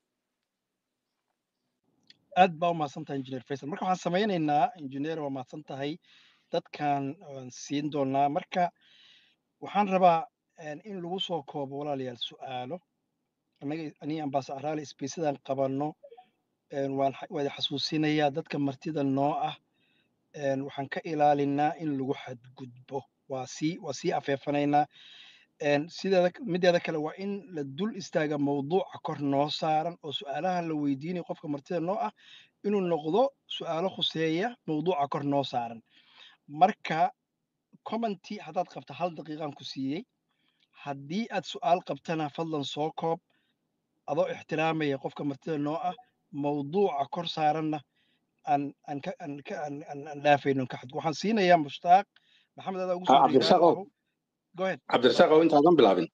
aad baa u mahadsan tahay engineer faisal marka waxaan samaynaynaa engineer waa mahadsan tahay dadkan waan siin doonaa marka waxaan rabaa in lagu soo koobo walaalayaal su'aalo annaga anii ambaasa araali sbeysadaan qabanno waan wada xasuusinayaa dadka martida noo ah waxaan ka ilaalinaa in lagu xadgudbo waa sii waa sii afeefanaynaa sideeda mideeda kale waa in la dul istaaga mawduuca kor noo saaran oo su'aalaha la weydiinayo qofka martida noo ah inuu noqdo su'aalo khuseeya mawduuca kor noo saaran marka commenty haddaad qabto hal daqiiqaan ku siiyey haddii aad su'aal qabtana fadlan soo koob adoo ixtiraamaya qofka martida noo ah mawduuca kor saaranna aan aan ka aan ka aan aan dhaafayno ka xadgu waxaan siinayaa mushtaaq maxamed adaa ugu soo cabdirasaaqow go ahead cabdirasaaqow intaadan bilaabin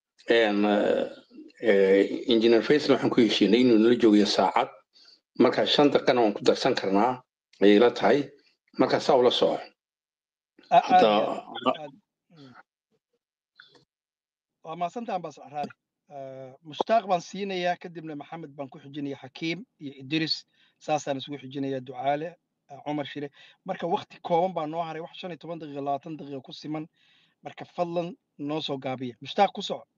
engineer faisal waxaan ku heshiinay inuu nala joogayo saacad marka shan daqiiqana waan ku darsan karnaa ayay la tahay marka saa ula soco waa mahadsantaha ambaas araali mushtaaq baan siinayaa kadibna maxamed baan ku xijinaya xakiim iyo idris saasaan isugu xijinaya ducaale cumar shire marka wakti kooban baa noo haray wax shan iyo toban daqiiqa labaatan daqiiqa ku siman marka fadlan noo soo gaabiya mushtaaq ku soco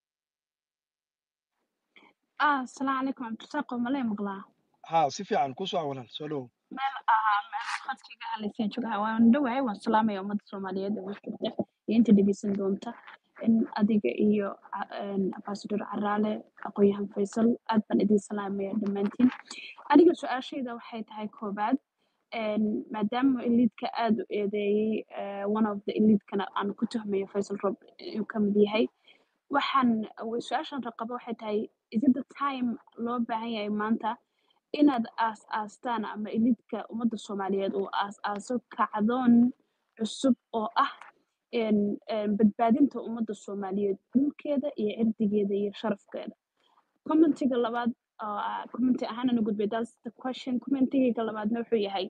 ah asalaamu calaykum cabdirasaaq oo malee maqlaa ha si fiican ku soco walaal soo dhowow meel ahaa meel khadkiga halayseen jogaha waan dhawahay waan salaamaya ummadda soomaaliyeed ee washkirta iyo inta dhegeysan doonta in adiga iyo ambasador caraale aqoon-yahan faysal aad baan idin salaamaya dhammaantiin aniga su-aashayda waxay tahay koobaad maadaama eliidka aad u eedeeyey one of the eliidkana aan ku tuhmayo faysal rob inuu ka mid yahay waxaan su-aashan raqaba waxay tahay is it the time loo baahan yahay maanta inaad aas aastaan ama eliidka ummadda soomaaliyeed uu aas aaso kacdoon cusub oo ah badbaadinta ummadda soomaaliyeed dhulkeeda iyo cirdigeeda iyo sharafkeeda commentiga labaad commenti ahaan ana gudbay that's the question commentiga labaadna wuxuu yahay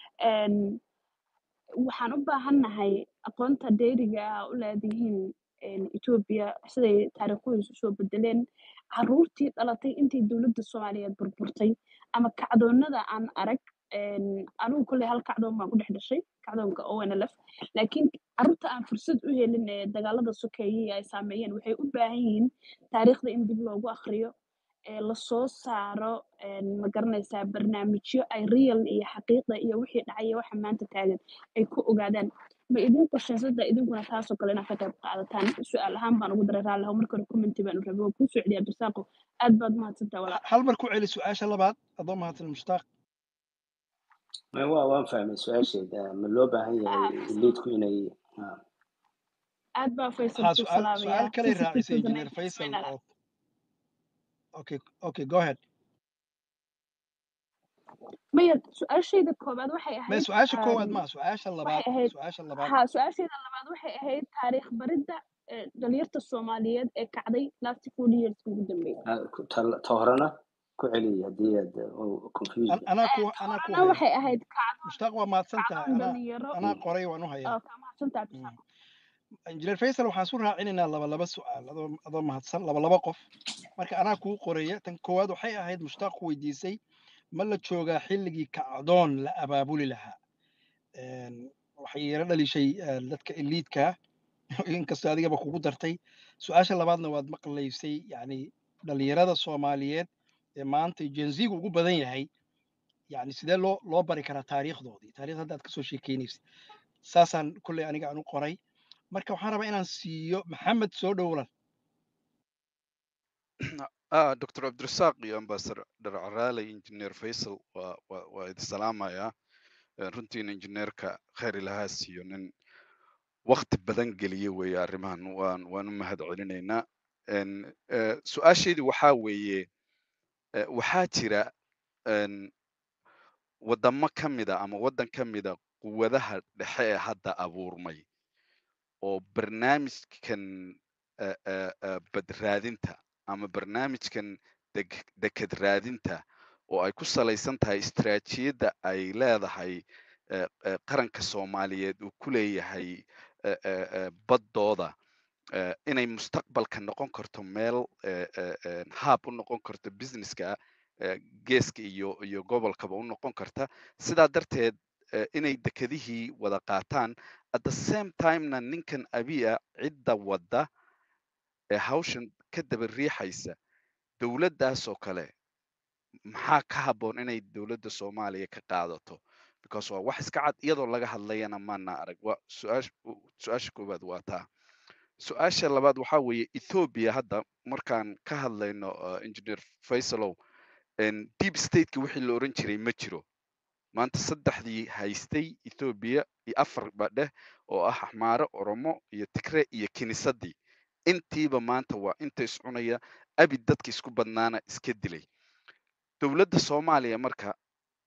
waxaan u baahannahay aqoonta dheeriga ah u leedihiin etoobiya siday taariikhuhiisu soo bedeleen caruurtii dhalatay intii dowladda soomaaliyeed burburtay ama kacdoonada aan arag anigu kolley hal kacdoon baan ku dhex dhashay kacdoonka onlf laakiin carruurta aan fursad u helin ee dagaalada sokeeyey ay saameeyeen waxay u baahan yihiin taariikhda in dib loogu akriyo lasoo saaro ma garanaysaa barnaamijyo ay real iyo xaqiiqda iyo wixii dhacaya waxa maanta taagan ay ku ogaadaan ma idin qorshaysada idinkuna taasoo kale inaad ka qayb qaadataan su-aal ahaan baan ugu daray raalliho marka hore commenti baan rabay waan kuu soo celiya abdisaaqo aad baad mahadsantaa walaa hal mar ku celi su-aasha labaad adoo mahadsan mushtaaq waa waan fahmay su-aasheeda ma loo baahan yahay eliidku inay aad baa faysal ha ku su-aal salaamaya su-aal kalay sisi raacisay tusudana engineer faisal ismaynala oo okay okay go ahead maya su-aashayda koobaad waxay ma ahayd su-aasha koowaad um, ma su-aasha labaad waxay ahayd su-aasha labaad ha su-aasheeda labaad waxay ahayd taariikh baridda eh, dhalinyarta soomaaliyeed ee kacday last forty years ugu dambeeyay ta horena ku celi haddii aad confused An- anaa ku Eh, anaa ku taana haya waxay ahayd kacdoon mushtaaq waa mahadsan tahay kacdoon anaa dhalinyaro anaa qoray waan u hayaa oo kaa mahadsantaa Mm. abdisaaqo injineer faisal waxaan isu raacinaynaa laba laba su-aal adoo adoo mahadsan laba laba qof marka anaa kuu qoraya tan koowaad waxay ahayd mushtaaq ku weydiisay ma la joogaa xilligii kacdoon la abaabuli lahaa waxay yara dhalishay eh, dadka eliidka inkastoo adigaba kugu dartay su-aasha labaadna waad maqlaysay yani dhalinyarada soomaaliyeed ee maanta jenziga ugu badan yahay yani sidee loo loo bari karaa taariikhdoodii taariikhda hadda aad kasoo sheekeynaysa saasaan kolley aniga aan u qoray marka waxaan rabaa inaan siiyo maxamed soo dhowlan ah dr cabdirasaaq iyo ambassador caraale engineer faisal waa waa waa idi salaamayaa Eh, runtiina injineerka khayr ilahaa siiyo nin wakti badan geliye weeye arrimahan waan waan u mahad celinaynaa En, eh, su-aashaydu waxaa weeye eh, waxaa jira en, wadamo ka mida ama waddan ka mida quwadaha dhexe ee hadda abuurmay oo barnaamijkan eh, eh, eh, badraadinta ama barnaamijkan deg deked raadinta oo ay ku salaysan tahay istiraatiijiyadda ay leedahay eh, eh, qaranka soomaaliyeed uu ku leeyahay eh, eh, eh, baddooda eh, inay mustaqbalka noqon karto meel eh, eh, eh, hub u noqon karto businesska eh, geeska iyo iyo gobolkaba u noqon karta sidaa darteed eh, inay dekedihii wada qaataan at the same timena ninkan abiya cidda wadda ee hawshan ka daba riixaysa dowladdaas oo kale maxaa ka habboon inay dowladda soomaaliya ka qaadato because waa wax iska cad iyadoo laga hadlayana maana arag waa su-aash su-aasha koowaad waa taa su-aasha labaad waxaa weeye ethoobia hadda markaan ka hadlayno uh, engineer faisalow en, deep stateki wixii la oran jiray ma jiro maanta saddexdii haystay ethoobia iyo afar ba dheh oo ah axmaare oromo iyo tigre iyo kinisadii intiiba maanta waa inta iscunaya abi dadka isku badnaana iska dilay dowladda soomaaliya marka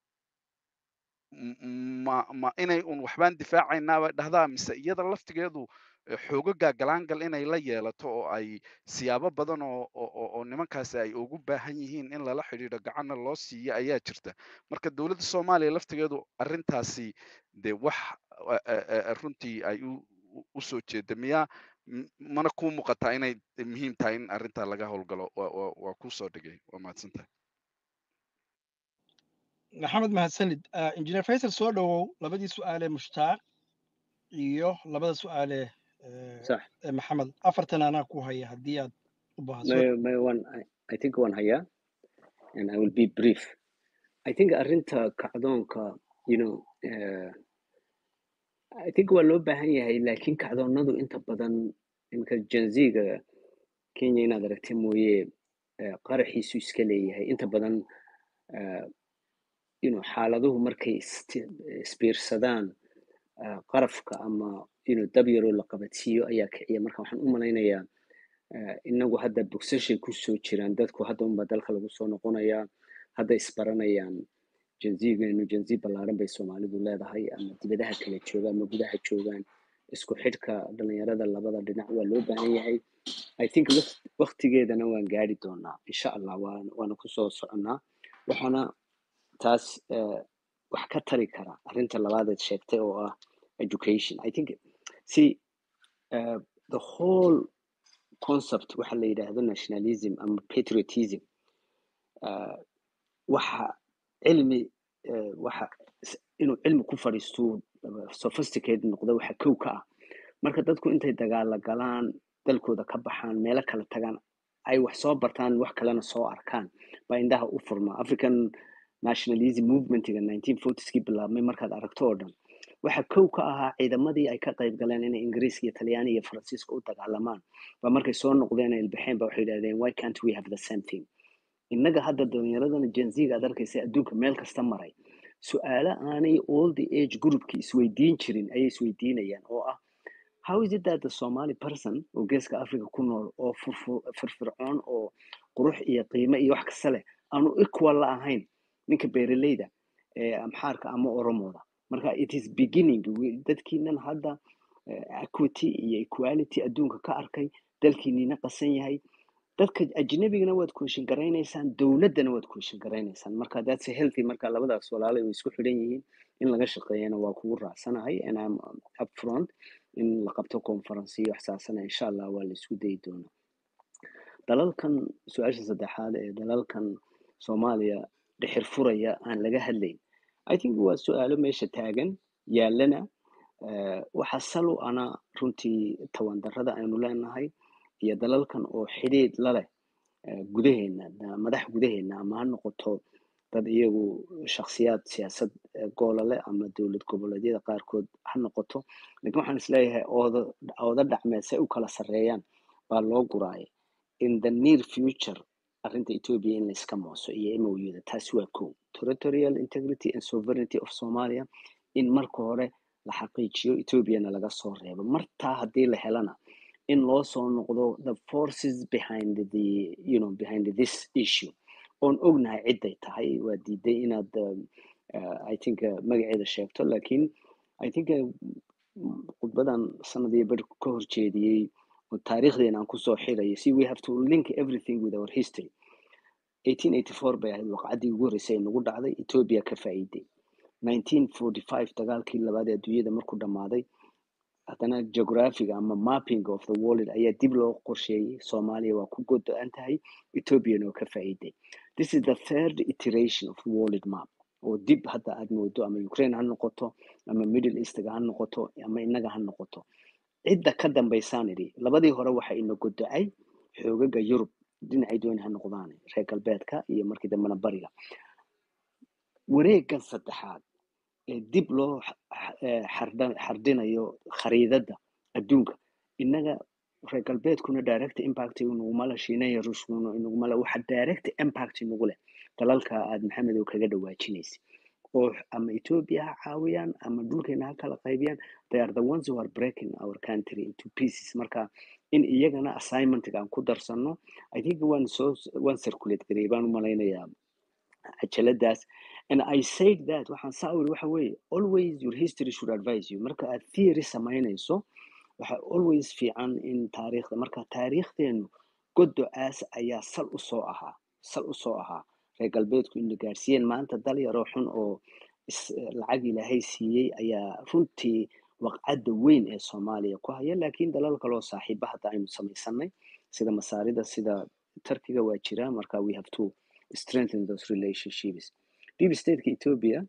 m- ma ma inay un waxbaan difaacaynaa dhahdaa mise iyada laftigeedu eh, xoogaga galaangal inay la yeelato oo ay siyaabo badan oo oo oo- oo nimankaasi ay ugu baahan yihiin in lala xidhiidho gacanna loo siiyo ayaa jirta marka dowladda soomaaliya laftigeedu arrintaasi dee wax eh, eh, eh, runtii ay u u- u soo jeeda miyaa M- mana kuu muuqataa inay muhiim tahay in arrintaa laga howlgalo waa waa waa kuu soo dhigay waa mahadsantahay maxamed mahadsanid Ah, injineer faysal soo dhowow labadii su-aalee mushtaaq iyo labada su-aale eh, صح ee maxamed afartan anaa ku haya haddii aad u baahso my, my one I, I think one hayaa and I will be brief I think arrinta kacdoonka you know uh, I think waa loo baahan yahay laakiin kacdoonadu inta badan imika janziga Kenya inaad aragtay mooye eh, qaraxiisu iska leeyahay inta badan eh, you know xaaladuhu markay isti- isbiirsadaan eh, qarafka ama you know dab yaroo la qabadsiiyo ayaa kiciya marka waxaan u malaynayaa eh, inagu hadda bogsashay kusoo jiraan dadku hadda unbaa dalka lagu soo noqonayaa hadda isbaranayaan janzigeenu janzi ballaaran bay soomaalidu leedahay ama dibadaha kala jooga ama gudaha joogaan isku xidhka dhalinyarada labada dhinac waa loo baahan yahay i think waqt- waqtigeedana waan gaari doonaa insha allah waan waana kusoo soconnaa waxaana taas eh, wax ka tari kara arrinta labaadeed sheegtay oo ah education i think see uh, the whole concept waxa la yidhaahdo nationalism ama patriotism uh, waxa cilmi uh, waxa s- inuu cilmi ku fadhiisto uh, sophisticated noqdo waxa kow ka ah marka dadku intay dagaala galaan dalkooda ka baxaan meelo kala tagaan ay wax soo bartaan wax kalena soo arkaan baa indhaha u furma african nationalism movementiga 1940skii bilaabmay markaad aragto oo dhan waxa kow ka ahaa ciidamadii ay ka qayb galeen inay ingiriiska iyo talyaani iyo faransiiska u dagaalamaan ba markay soo noqdeen ay ilbaxeen ba waxay yidhahdeen why can't we have the same thing innaga hadda dhalinyaradana jenziga aad arkaysa adduunka meel kasta maray su-aalo aanay all the age groupki isweydiin jirin ayay isweydiinayaan oo ah how is it that the somali person oo geeska africa ku nool oo furfu- firfircoon oo qurux iyo qiimo iyo wax kasta leh aanu equal la ahayn ninka beeraleyda ee amxaarka ama oromooda marka it is beginning We- dadkiinan hadda eh, equity iyo equality adduunka ka arkay dalkiinina qasan yahay dadka ajnabigana waad kuushin garaynaysaan dowladdana waad kuushin garaynaysaan marka that's a healthy marka labadaas walaalay way isku xidhan yihiin in laga shaqeeyana waa kugu raacsanahay and I'm up front in la qabto conference iyo waxsaasana insha allah waa la isku dayi doonaa dalalkan su-aasha saddexaad ee dalalkan soomaaliya dhixir furaya aan laga hadlayn i think waa su-aalo meesha taagan yaalana Eh, waxaa sal u ana runtii tawandarrada aynu leenahay iyo dalalkan oo xidhiidh la leh eh, gudaheena da- madax gudaheena ama ha noqoto dad iyagu shakhsiyaad siyaasad eh, goola leh ama dowlad goboleedyada qaarkood ha noqoto laakiin waxaan isleeyahay ooda ooda dhacmeed say u kala sarreeyaan baa loo guraaya in the near future arrinta Ethiopia in la iska mooso iyo MOU-da taasi waa kow territorial integrity and sovereignty of Somalia in marka hore la xaqiijiyo Ethiopiana laga soo reebo martaa haddii la helana in loo soo noqdo the forces behind the you know behind this issue oon ognahay ciday tahay waa diiday inaad um, uh, I think uh, magaceeda sheegto laakiin I think uh, khudbadan sanadii bar ka horjeediyey oo taariikhdeena aan kusoo xirayo see we have to link everything with our history 1884 bay ahayd waqcaddii ugu horreysay ee nagu dhacday Ethiopia ka faa'iiday 1945 dagaalkii labaad ee adduunyada markuu dhammaaday haddana geographiga ama mapping of the world ayaa dib loo qorsheeyey soomaaliya waa ku godo-an tahay ethiopiana oo ka faa'iiday this is the third iteration of the world map oo dib hadda aad moodo ama ukraine ha noqoto ama middle eastga ha noqoto ama innaga ha noqoto cidda ka dambaysaan idhi labadii hore waxa ina godo-ay xoogaga yurub dhinacay dooni ha noqdaan reer galbeedka iyo markii dambena bariga wareegan saddexaad ee dib loo xa- xa- eh, xardha- xardhinayo khariidada adduunka innaga reer galbeedkuna direct impact inaguma le shiinaya ruushkuna inaguma le waxa direct impact inagu leh dalalka aad maxamed oo kaga dhawaajinaysa oo ama ethiopia ha caawiyaan ama dhulkeena ha kala qaybiyaan they are the ones who are breaking our country into pieces marka in iyagana assignmentga aan ku darsano i think waan soo waan circulate gareey baan u malaynayaa cajaladaas and i said that waxaan saa uri waxa weeye always your history should advise you marka aad theory samaynayso waxa always fiican in taariikhda marka taariikhdeenu godo-aas ayaa sal u soo ahaa sal u soo ahaa reer galbeedku ina gaarsiiyeen maanta dal yaroo xun oo is- lacag ilaahay siiyey ayaa runtii waqcadda weyn ee soomaaliya ku haya laakiin dalal kaloo saaxiiba hadda aynu samaysanay sida masaarida sida turkiga waa jira marka we have to strengthen those relationships deep stateka ethiopia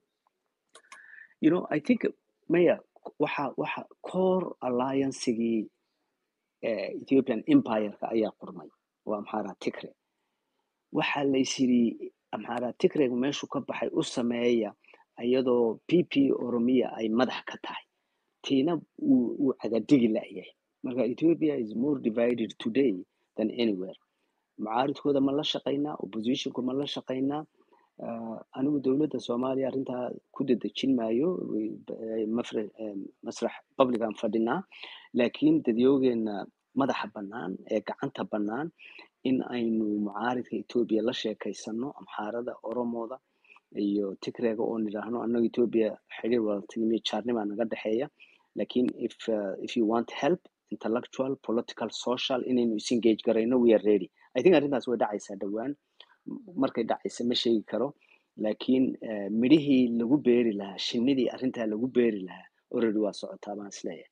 you know i think maya waxa waxa core alliancegii eh, ethiopian empireka ayaa qurmay waa maxaa tigre waxaa laysyiri amxaaraa tigreg meeshu ka baxay u sameeya iyadoo p p oromiya ay madax ka tahay tiina uu uu cagadigi la'yahay marka ethiopia is more divided today than anywhere mucaaridkooda ma la shaqaynaa oppositionku ma la shaqaynaa Ah, anigu dowladda soomaaliya arrintaa ku dedejin maayo way- eh, mafre- eh, masrax publican fadhinaa laakiin dadyoogeena madaxa bannaan ee gacanta bannaan in aynu mucaaridka etoobiya la sheekaysano amxaarada oromooda iyo tigreega oo nidhaahno annaga etoobiya xiriir wadatinimiyo jaarnimaa naga dhexeeya laakiin if, uh, if you want help intellectual political social inaynu isengage garayno we are ready i think arrintaas way dhacaysaa dhowaan markay dhacaysa ma sheegi karo laakiin eh, midhihii lagu beeri lahaa shinidii arrintaa lagu beeri lahaa already waa socotaa baan isleeyahay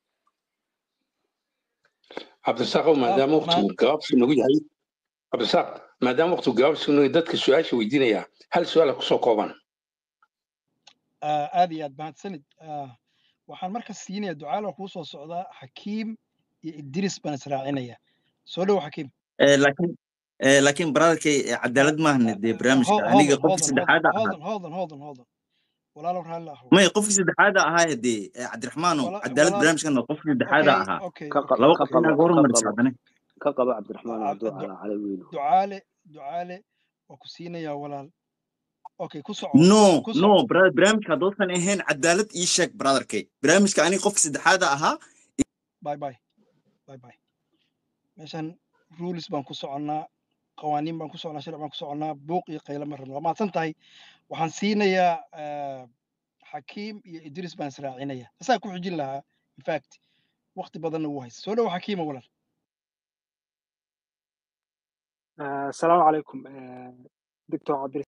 cabdirasaaqow ah maadaama maan waqtigu gabaabsi nagu yahay cabdirasaaq maadaama waqtigu gabaabsi nagu yahay dadka su-aasha weydiinaya hal su-aala kusoo kooban ah, aad iyo aad mahadsanid Ah, waxaan marka siinaya ducaalo kuu soo socdaa xakiim iyo idris baan israacinaya soo dhow xakiim Eh, laakiin eh, laakiin brotherkay eh, Ah, cadaalad maahan ah, dee ah, barnaamijka ho- aniga hodan qofkii hodan saddexaad ahaa hodan hodan hodan hodan walaalow raalli ahow maya qofkii saddexaad ahaa dee eh, cabdiraxmaano wala cadaalad walaal barnaamijkan waa qofkii saddexaad okay ahaa okay ka qa- okay laba ka qof okay inaa qabo ka ka hormarisa qabo haddana ka qabo cabdiraxmaan Ah, hadduu du- calaa cala weyno ducaale ducaale waa ku siinayaa walaal okay ku soco no ku no soco brother barnaamijka haddoosan ahayn cadaalad ii sheeg brotherkay barnaamijka aniga qofkii saddexaad ahaa bye bye bye bye meeshan rules baan ku soconnaa qawaaniin baan ku soconnaa sharci baan ku soconnaa buuq iyo qaylo ma rabno waa mahadsan tahay waxaan siinayaa ah, xakiim iyo idris baan israacinaya asaa ku xijin lahaa infact waqti badanna wuu haysta soo dhow xakiima walaal آه، السلام عليكم آه، دكتور عبد